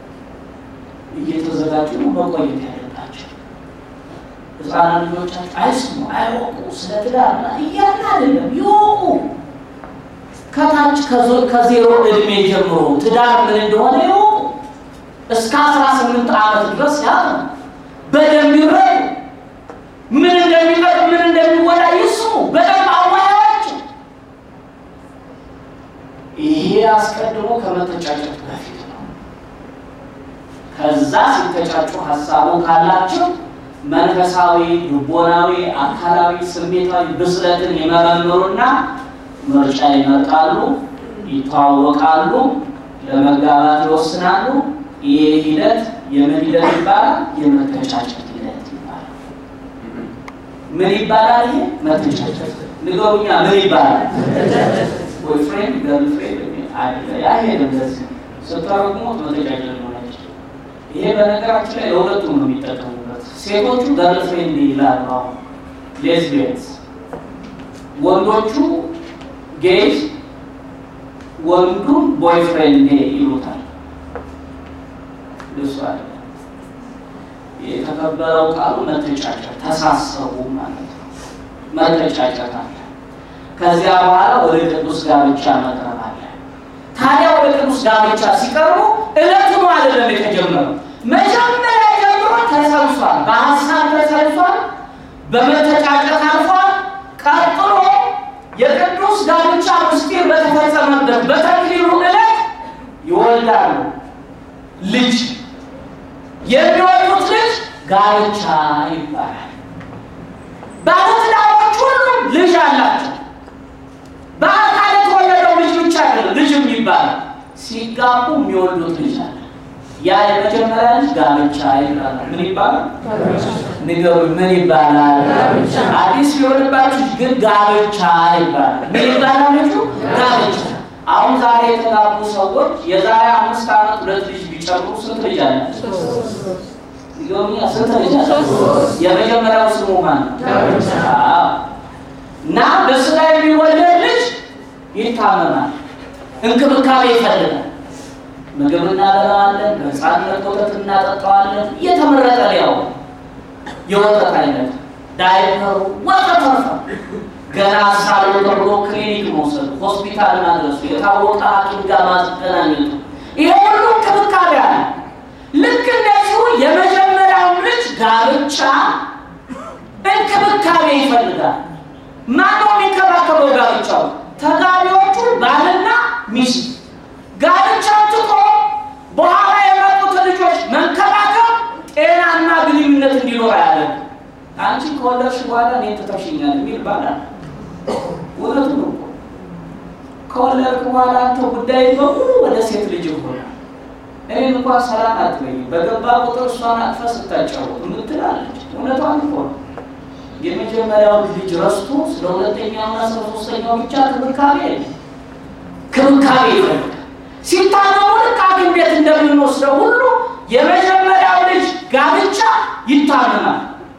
እየተዘጋጁ ነው መቆየት ያለባቸው። ህፃናት ልጆቻቸው አይስሙ፣ አይወቁ፣ ስለ ትዳር እያለ አይደለም ይወቁ። ከታች ከዜሮ እድሜ ጀምሮ ትዳር ምን እንደሆነ ይወቁ። እስከ አስራ ስምንት ዓመት ድረስ ያ በደንብ ይረዱ። ምን እንደሚጠቅም ምን እንደሚወዳ ይስሙ። በደንብ አዋያቸው። ይሄ አስቀድሞ ከመተጫጨት በፊት ነው። ከዛ ሲተጫጩ ሀሳቡ ካላቸው መንፈሳዊ፣ ልቦናዊ፣ አካላዊ፣ ስሜታዊ ብስለትን ይመረምሩና ምርጫ ይመርጣሉ፣ ይተዋወቃሉ፣ ለመጋባት ይወስናሉ። ይሄ ሂደት የምን ሂደት ይባላል? የመተጫጨት ሂደት ይባላል። ምን ይባላል? ይሄ መተጫጨት። ንገሩኛ፣ ምን ይባላል? ቦይፍሬንድ ገርልፍሬንድ አይሄድም። ለዚህ ስተረጉሙት መተጫጨት ሆነች። ይሄ በነገራችን ላይ ለሁለቱም ነው የሚጠቀሙበት። ሴቶቹ ገርልፍሬንድ ይላሉ፣ አሁን ሌዝቢየንስ፣ ወንዶቹ ጌይዝ ወንዱም ቦይፍሬንድ ይሉታል። እሱ አለ የተከበረው ቃሉ መተጫጨት፣ ተሳሰቡ ማለት ነው። መተጫጨት አለ። ከዚያ በኋላ ወደ ቅዱስ ጋብቻ መቅረብ አለ። ታዲያ ወደ ቅዱስ ጋብቻ ሲቀርቡ እለቱኑ አይደለም የተጀመረው። መጀመሪያ ጀምሮ ተሰልሷል፣ በሀሳብ ተሰልሷል፣ በመተጫጨት አልፏል። ቀጥሎ የቅዱስ ጋብቻ ምስጢር በተፈጸመበት በተክሊሉ ዕለት ይወልዳሉ ልጅ የሚወልዱት ልጅ ጋብቻ ይባላል። ባለትዳሮች ሁሉም ልጅ አላቸው። በአካል የተወለደው ልጅ ብቻ አይደለም ልጅም ይባላል። ሲጋቡ የሚወልዱት ልጅ አለ። ያ የመጀመሪያ ልጅ ጋብቻ ይባላል። ምን ይባላል? ንገሩኝ፣ ምን ይባላል? ጋብቻ። አዲስ ቢሆንባችሁ ግን ጋብቻ ይባላል። ምን ይባላል? ልጁ ጋብቻ። አሁን ዛሬ የተጋቡ ሰዎች የዛሬ አምስት ዓመት ሁለት ልጅ ቢጨምሩ ስንት ልጅ አላቸው? ይገርምኛ ስንት ልጅ አላቸው? የመጀመሪያው ስሙ ማን ነው? ጋብቻ። አዎ። እና በስጋ የሚወለድ ልጅ ይታመማል፣ እንክብካቤ ይፈልጋል። ምግብ እናበላዋለን፣ በሕፃንነት ወተት እናጠጣዋለን። እየተመረጠ ሊያው የወተት አይነት ዳይፐሩ ወተተርፈ ገና ሳሎ ተብሎ ክሊኒክ መውሰዱ፣ ሆስፒታል ማድረሱ፣ የታወቀ ሐኪም ጋር ማገናኘቱ፣ ይሄ ሁሉ እንክብካቤ አለ። ልክ እንደዚሁ የመጀመሪያውን ልጅ ጋብቻ እንክብካቤ ይፈልጋል። ማነው የሚንከባከበው? ጋብቻው ተጋቢዎቹ ባልና ሚስት ጋብቻው ትቶ በኋላ የመጡት ልጆች መንከባከብ ጤናና ግንኙነት እንዲኖር አያደርግ። አንቺ ከወለድሽ በኋላ እኔ ትተሽኛል የሚል ባላል። እውነቱ ነው እኮ ከወለድክ በኋላ አንተ ጉዳይ በሙሉ ወደ ሴት ልጅ ይሆናል። እኔን እንኳን ሰላም አትበይም፣ በገባ ቁጥር እሷን አቅፈ ስታጫወት ምትላለች። እውነቷን እኮ ነው። የመጀመሪያው ልጅ ረስቶ ስለ ሁለተኛውና ስለ ሶስተኛው ብቻ ክብካቤ የለም። ክብካቤ ይፈልጋል። ሲታመሙ ልክ ሐኪም ቤት እንደምንወስደው ሁሉ የመጀመሪያው ልጅ ጋብቻ ይታመማል፣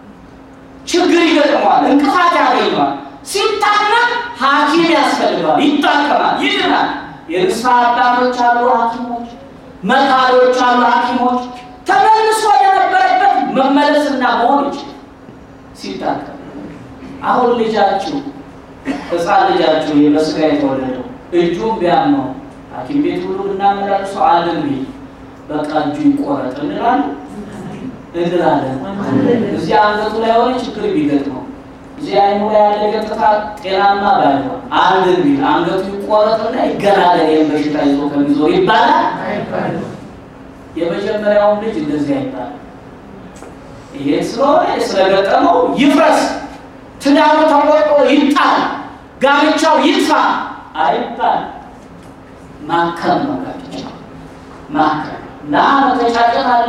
ችግር ይገጥመዋል፣ እንቅፋት ያገኘዋል። ሲታመም ሐኪም ያስፈልገዋል፣ ይታከማል፣ ይድናል። የንስሐ አባቶች አሉ ሐኪሞች፣ መካሪዎች አሉ ሐኪሞች። ተመልሶ የነበረበት መመለስና መሆን ይችላል ሲታከም አሁን ልጃችሁ ሕፃን ልጃችሁ በስጋ የተወለደው እጁን ቢያመው ሐኪም ቤት ሁሉ ብናመላልሰው አለን ቢል በቃ እጁ ይቆረጥ እንላለን እንላለን። እዚህ አንገቱ ላይ የሆነ ችግር ቢገጥመው እዚህ አይኑ ላይ ያለ ገጽታ ጤናማ ባይሆን አለን ቢል አንገቱ ይቆረጥና ይገላገል ይህን በሽታ ይዞ ከሚዞር ይባላል። አይባልም። የመጀመሪያውን ልጅ እንደዚህ አይባልም። ይሄ ስለሆነ ስለገጠመው ይፍረስ፣ ትዳሩ ተቆርጦ ይጣል፣ ጋብቻው ይጥፋ አይባል። ማከም ነው ጋብቻው ማከም እና መተጫጨት አለ።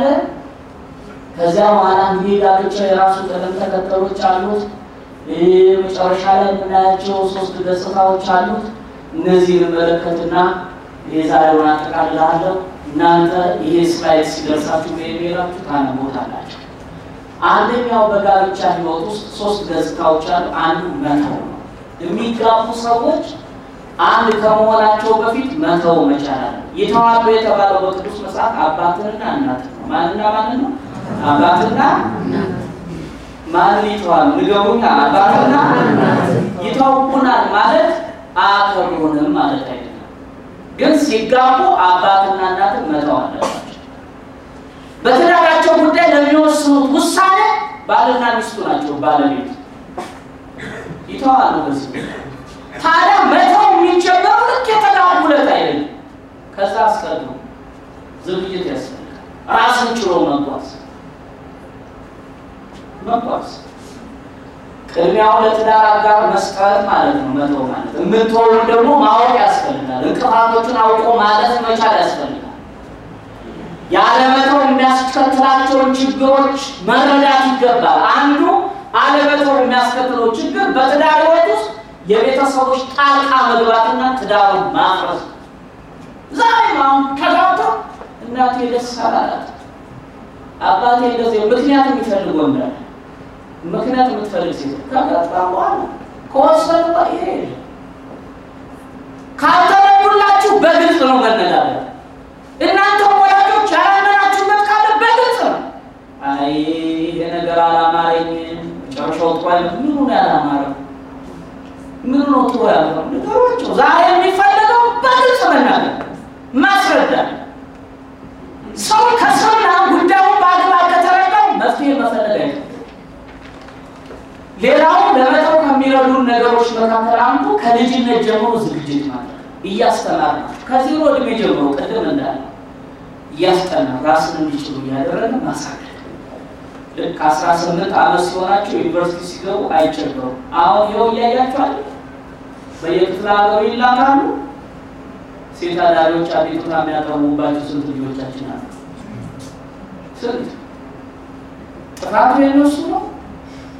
ከዚያ በኋላ እንግዲህ ጋብቻ የራሱ ቅደም ተከተሎች አሉት። ይህ መጨረሻ ላይ የምናያቸው ሶስት ገጽታዎች አሉት። እነዚህን መለከትና የዛሬውን አጠቃልላለሁ። እናንተ ይሄ ስላይድ ሲደርሳችሁ በኢሜላችሁ ታነቦታላችሁ። አንደኛው በጋብቻ ሕይወት ውስጥ ሶስት ገጽታዎች አሉ። አንዱ መተው ነው። የሚጋቡ ሰዎች አንድ ከመሆናቸው በፊት መተው መቻል አለ። ይተዋሉ የተባለው በቅዱስ መጽሐፍ አባትንና እናትን ነው። ማንና ማንን ነው? አባትና ማንን ይተዋሉ? ንገሩኛ። አባትና ይተውኩናል ማለት አያከብሩንም ማለት አይደለም። ግን ሲጋቡ አባትና እናትን መተው አለባቸው። በትዳራቸው ጉዳይ ለሚወስኑት ውሳኔ ባልና ሚስቱ ናቸው። ባለቤት ይተዋሉ። በዚህ ታዲያ መተው የሚጀመረው ልክ የተጋቡ ዕለት አይደለም። ከዛ አስቀድሞ ዝግጅት ያስፈልጋል። ራስን ችሎ መጓዝ መጓዝ ቅድሚያውን ለትዳር አጋር መስጠት ማለት ነው። መተው ማለት የምትሆኑ ደግሞ ማወቅ ያስፈልጋል። እንቅፋቶችን አውቆ ማለፍ መቻል ያስፈልጋል። ያለመተው የሚያስከትላቸውን ችግሮች መረዳት ይገባል። አንዱ አለመተው የሚያስከትለው ችግር በትዳር ሕይወት ውስጥ የቤተሰቦች ጣልቃ መግባትና ትዳሩን ማፍረስ። ዛሬም አሁን ተጋብተው እናቴ ደስ አላላት አባቴ እንደዚህ ምክንያት የሚፈልግ ወንድ አለ። ምክንያት የምትፈልግ ሴት ከጋብታ በኋላ ከወሰኑ ይሄ የለም። ካልተረዱላችሁ በግልጽ ነው መነጋገር። እናንተ ወላጆች ያላመናችሁበት ካለ በግልጽ ነው። አይ ይሄ ነገር አላማረኝም፣ መጨረሻው ጥሩ አይነት ምኑ ነው ያላማረው? ምኑ ነው ጥሩ ያልሆነው? ነገሮቹ ዛሬ የሚፈልገው በግልጽ መናገር ማስረዳት ሰው ከሰውና ጉዳዩን በአግባብ ከተረዳው መፍትሄ መፈለግ አይደለም። ሌላው ለመተው ከሚረዱን ነገሮች መካከል አንዱ ከልጅነት ጀምሮ ዝግጅት ማለት እያስተማር ነው። ከዜሮ እድሜ ጀምሮ ቅድም እንዳለ እያስጠና ራስን እንዲችሉ እያደረገ ማሳደግ። ልክ አስራ ስምንት ዓመት ሲሆናቸው ዩኒቨርሲቲ ሲገቡ አይቸገሩም። አሁን ይኸው እያያቸዋል። በየክፍለ ሀገሩ ይላካሉ። ሴት አዳሪዎች አቤቱታ የሚያቀርቡባቸው ስንት ልጆቻችን አሉ? ስንት ጥፋቱ የነሱ ነው።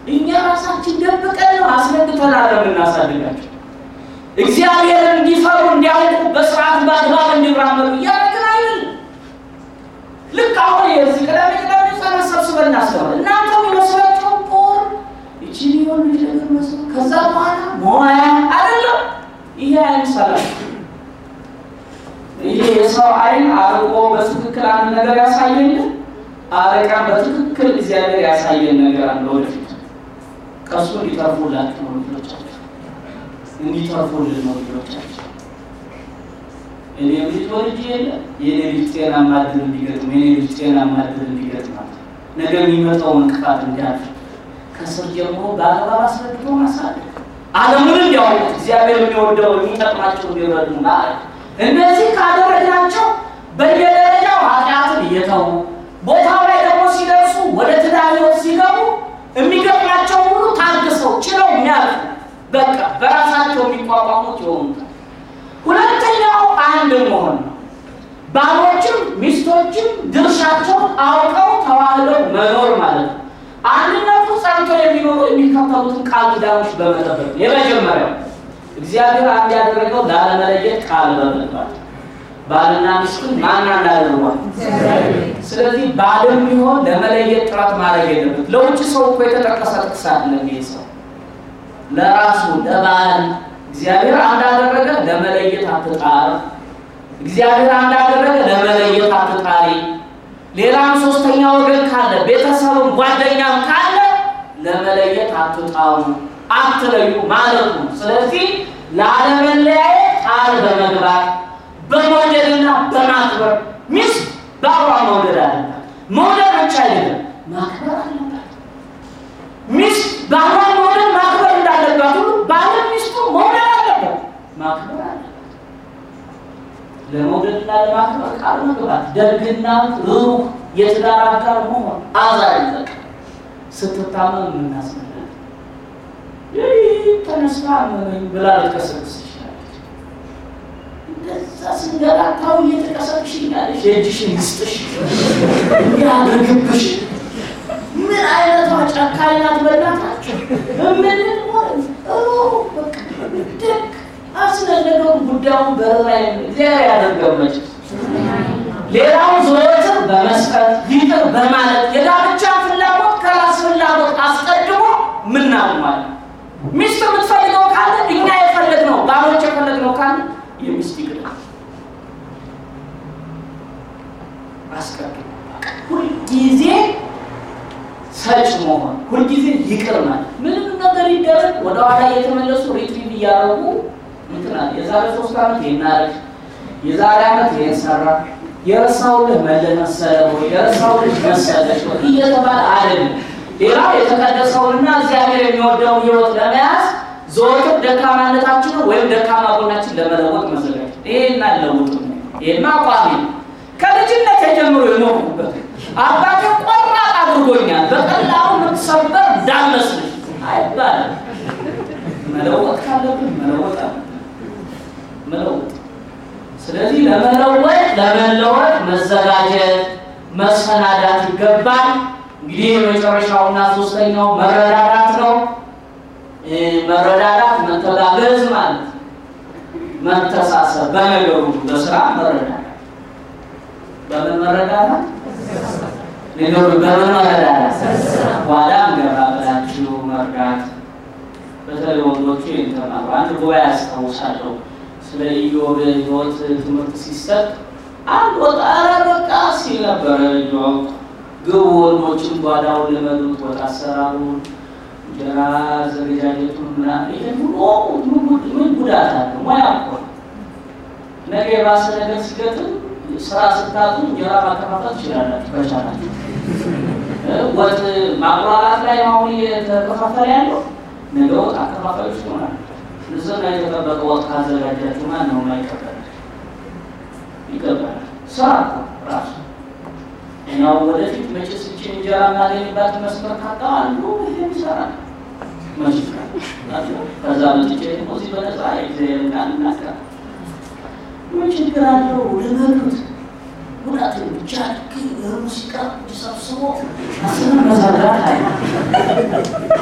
እኛ ራሳችን ደብቀን ነው አስረግተን አለም እናሳድጋቸው። እግዚአብሔርን እንዲፈሩ እንዲያውቁ በስርዓት በአግባብ እንዲራመዱ እያደረግን አይደል? ልክ አሁን የዚህ ቅዳሜ ቅዳሜ ጸሎት ሰብስበን እናስተምር እናንተ የሚመስላቸው ፖር ይቺን የሆኑ ነገር መስሎ ከዛ በኋላ መዋያ አይደለም። ይሄ አይምሰላችሁ። ይሄ የሰው አይን አርቆ በትክክል አንድ ነገር ያሳየን አረቃ በትክክል እግዚአብሔር ያሳየን ነገር አለ። ወደፊት ከሱ እንዲተርፉላችሁ ነው ልጆቻችሁ፣ እንዲተርፉልን ነው ልጆቻችሁ። እኔ ልጅ ወልጅ የለ የኔ ልጅ ጤናማ ዕድል እንዲገጥም የኔ ልጅ ጤናማ ዕድል እንዲገጥማት ነገ የሚመጣው እንቅፋት እንዲያልፍ ከስር ጀምሮ በአግባብ አስረድቶ ማሳደግ ዓለሙን እንዲያውቁት እግዚአብሔር የሚወደው የሚጠቅማቸው እንዲረዱ ማለት እነዚህ ካደረግናቸው በየደረጃው ኃጢአትን እየተዉ ቦታው ላይ ደግሞ ሲደርሱ ወደ ትዳር ሕይወት ሲገቡ የሚገጥማቸው ሁሉ ታግሰው ችለው የሚያልፉ በቃ በራሳቸው የሚቋቋሙት የሆኑታል። ሁለተኛው አንድ መሆን ነው። ባሎችም ሚስቶችም ድርሻቸውን አውቀው ተዋህደው መኖር ማለት ነው። አንድነቱ ጸንቶ የሚኖሩ የሚከተሉትን ቃል ኪዳኖች በመጠበቅ የመጀመሪያው እግዚአብሔር አንድ ያደረገው ላለመለየት ቃል በመግባት ባልና ሚስትን ማን እንዳደርጓል። ስለዚህ ባልም ቢሆን ለመለየት ጥረት ማድረግ የለበት። ለውጭ ሰው እኮ የተጠቀሰ ጥቅስ አይደለም። ይሄ ሰው ለራሱ ለባል እግዚአብሔር አንዳደረገ ለመለየት አትጣር። እግዚአብሔር አንዳደረገ ለመለየት አትጣሪ። ሌላም ሶስተኛ ወገን ካለ ቤተሰብም ጓደኛም ካለ ለመለየት አትጣሩ፣ አትለዩ ማለቱ ነው። ስለዚህ ላለመለያየት ቃል በመግባት በመውደድና በማክበር ሚስት ባሏ መውደድ አለባት። መውደድ ብቻ አይደለም ማክበር አለባት። ሚስት ባሏን መውደድ ማክበር እንዳለባት ሁሉ ባልን ሚስቱ መውደድ አለባት፣ ማክበር አለባት። ለመውደድና ለማክበር ቃል መግባት፣ ደግና ሩህ የትዳር አጋር መሆን፣ አዛኝ በቃ ስትታመም የምናስመለጥ ተነስታ አመመኝ ብላ ልትቀሰቅስ ትችላለች። እንደዛ ስንገላታው እየተቀሰቅሽኛለሽ የእጅሽን ይስጥሽ ያድርግብሽ። ምን አይነቷ ጨካኝ ናት! በእናታችሁ ምን ደግ አስነገረውን ጉዳዩን በላይ እግዚአብሔር ያደርገመች ሌላውን ዘወትር በመስጠት ይቅር በማለት የጋብቻ ፍላጎት ከራስ ፍላጎት አስቀድሞ ምናምን ሚስት የምትፈልገው ካለ እኛ የፈለግነው ባሎች የፈለግነው ካለ የሚስት ይቅር አስቀድሞ ሁልጊዜ ሰጭ መሆን ሁልጊዜ ይቅር ማለት ምንም ነገር ይደረግ ወደኋላ እየተመለሱ ሪትሪቭ እያደረጉ እንትናል የዛሬ ሶስት ዓመት ይናረግ የዛሬ ዓመት ይህን ሰራ የረሳውልህ መለህ መሰለ ወይ የረሳውልህ መሰለሽ ወይ እየተባለ አይደለም። ሌላው የተቀደሰውንና እግዚአብሔር የሚወደውን ሕይወት ለመያዝ ዘወትር ደካማነታችንን ወይም ደካማ ጎናችን ለመለወጥ መዘጋጀት ይሄና ለውጥ ይሄማ አቋሚ ነው። ከልጅነት የጀምሮ የኖርኩበት አባቴ ቆራጥ አድርጎኛል። በቀላሉ የምትሰበር እንዳልመስልሽ አይባልም። መለወጥ ካለብን መለወጥ አለ መለወጥ ስለዚህ ለመለወጥ ለመለወጥ መዘጋጀት መሰናዳት ይገባል። እንግዲህ የመጨረሻውና ሶስተኛው መረዳዳት ነው። መረዳዳት መተጋገዝ ማለት መተሳሰብ፣ በነገሩ በስራ መረዳዳት። በምን መረዳዳት ነገሩ በምን መረዳዳት ኋላ ገባ ብላችሁ መርዳት። በተለይ ወንዶቹ ይንተማሩ አንድ ጉባኤ ያስታውሳለሁ ስለ ኢዮብ ሕይወት ትምህርት ሲሰጥ አንድ ወጣ ኧረ በቃ ሲል ነበረ። ኢዮብ ግቡ ወንዶችን ጓዳውን ልመዱት፣ ወጥ አሰራሩን፣ እንጀራ አዘገጃጀቱን ምናምን ይሄን ሁሉ ምን ጉዳት አለ? ሙያ እኮ ነው። ነገ የባሰ ነገር ሲገጥም ስራ ስታጡ እንጀራ ማከፋፈል ትችላላችሁ ከቻላችሁ። ወጥ ማቁላላት ላይ አሁን እየተከፋፈለ ያለው ነገ ወጥ አከፋፋዮች ይሆናል። ንጽህና የተጠበቀ ወጥ ካዘጋጃችሁ ማን ነው የማይቀበል? ይቀበላል። ስራ እኮ ራሱ እኛው ወደፊት መቼስ ይህችን እንጀራ እናገኝባት መስመር ካጣ አንዱ ይህን ይሰራል። መች ከዛ መጥቼ ደግሞ እዚህ በነፃ የእግዚአብሔር ቃል እናገራ ምን ችግር አለው? ልመዱት ጉዳት ብቻ ሙዚቃ ሰብስቦ አስነ መዘራት አይ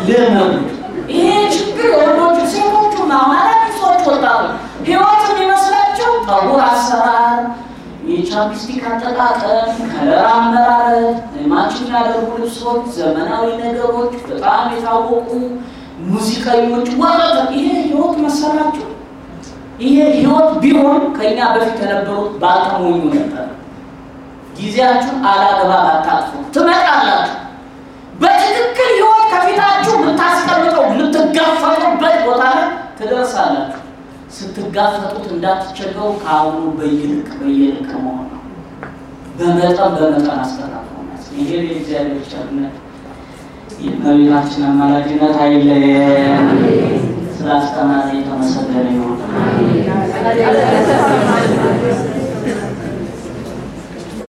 ልመዱት። ይሄ ችግር የወንዶቹ ሴቶቹ ማማራት ሰዎች ወጣቶች ህይወት የሚመስላቸው ጠጉር አሰራር፣ የቻፕስቲክ አጠቃቀም፣ ከለር አመራረት፣ ማች የሚያደርጉ ልብሶች፣ ዘመናዊ ነገሮች፣ በጣም የታወቁ ሙዚቀኞች ወረተ ይሄ ህይወት መሰላቸው። ይሄ ህይወት ቢሆን ከኛ በፊት የነበሩት ባልተሞኙ ነበር። ጊዜያችሁን አላግባብ አታጥፉ። ትመጣላችሁ። በትክክል ህይወት ከፊታችሁ የምታስቀምጠው የምትጋፈጡበት ቦታ ላይ ትደርሳላችሁ። ስትጋፈጡት እንዳትቸገሩ ከአሁኑ በይልቅ በየልቅ መሆን ነው። በመጠን በመጠን አስተካክሉ። ይሄ የእግዚአብሔር ቸርነት የእመቤታችን አማላጅነት አይለየን። ስላስተማረ የተመሰገነ ይሁን።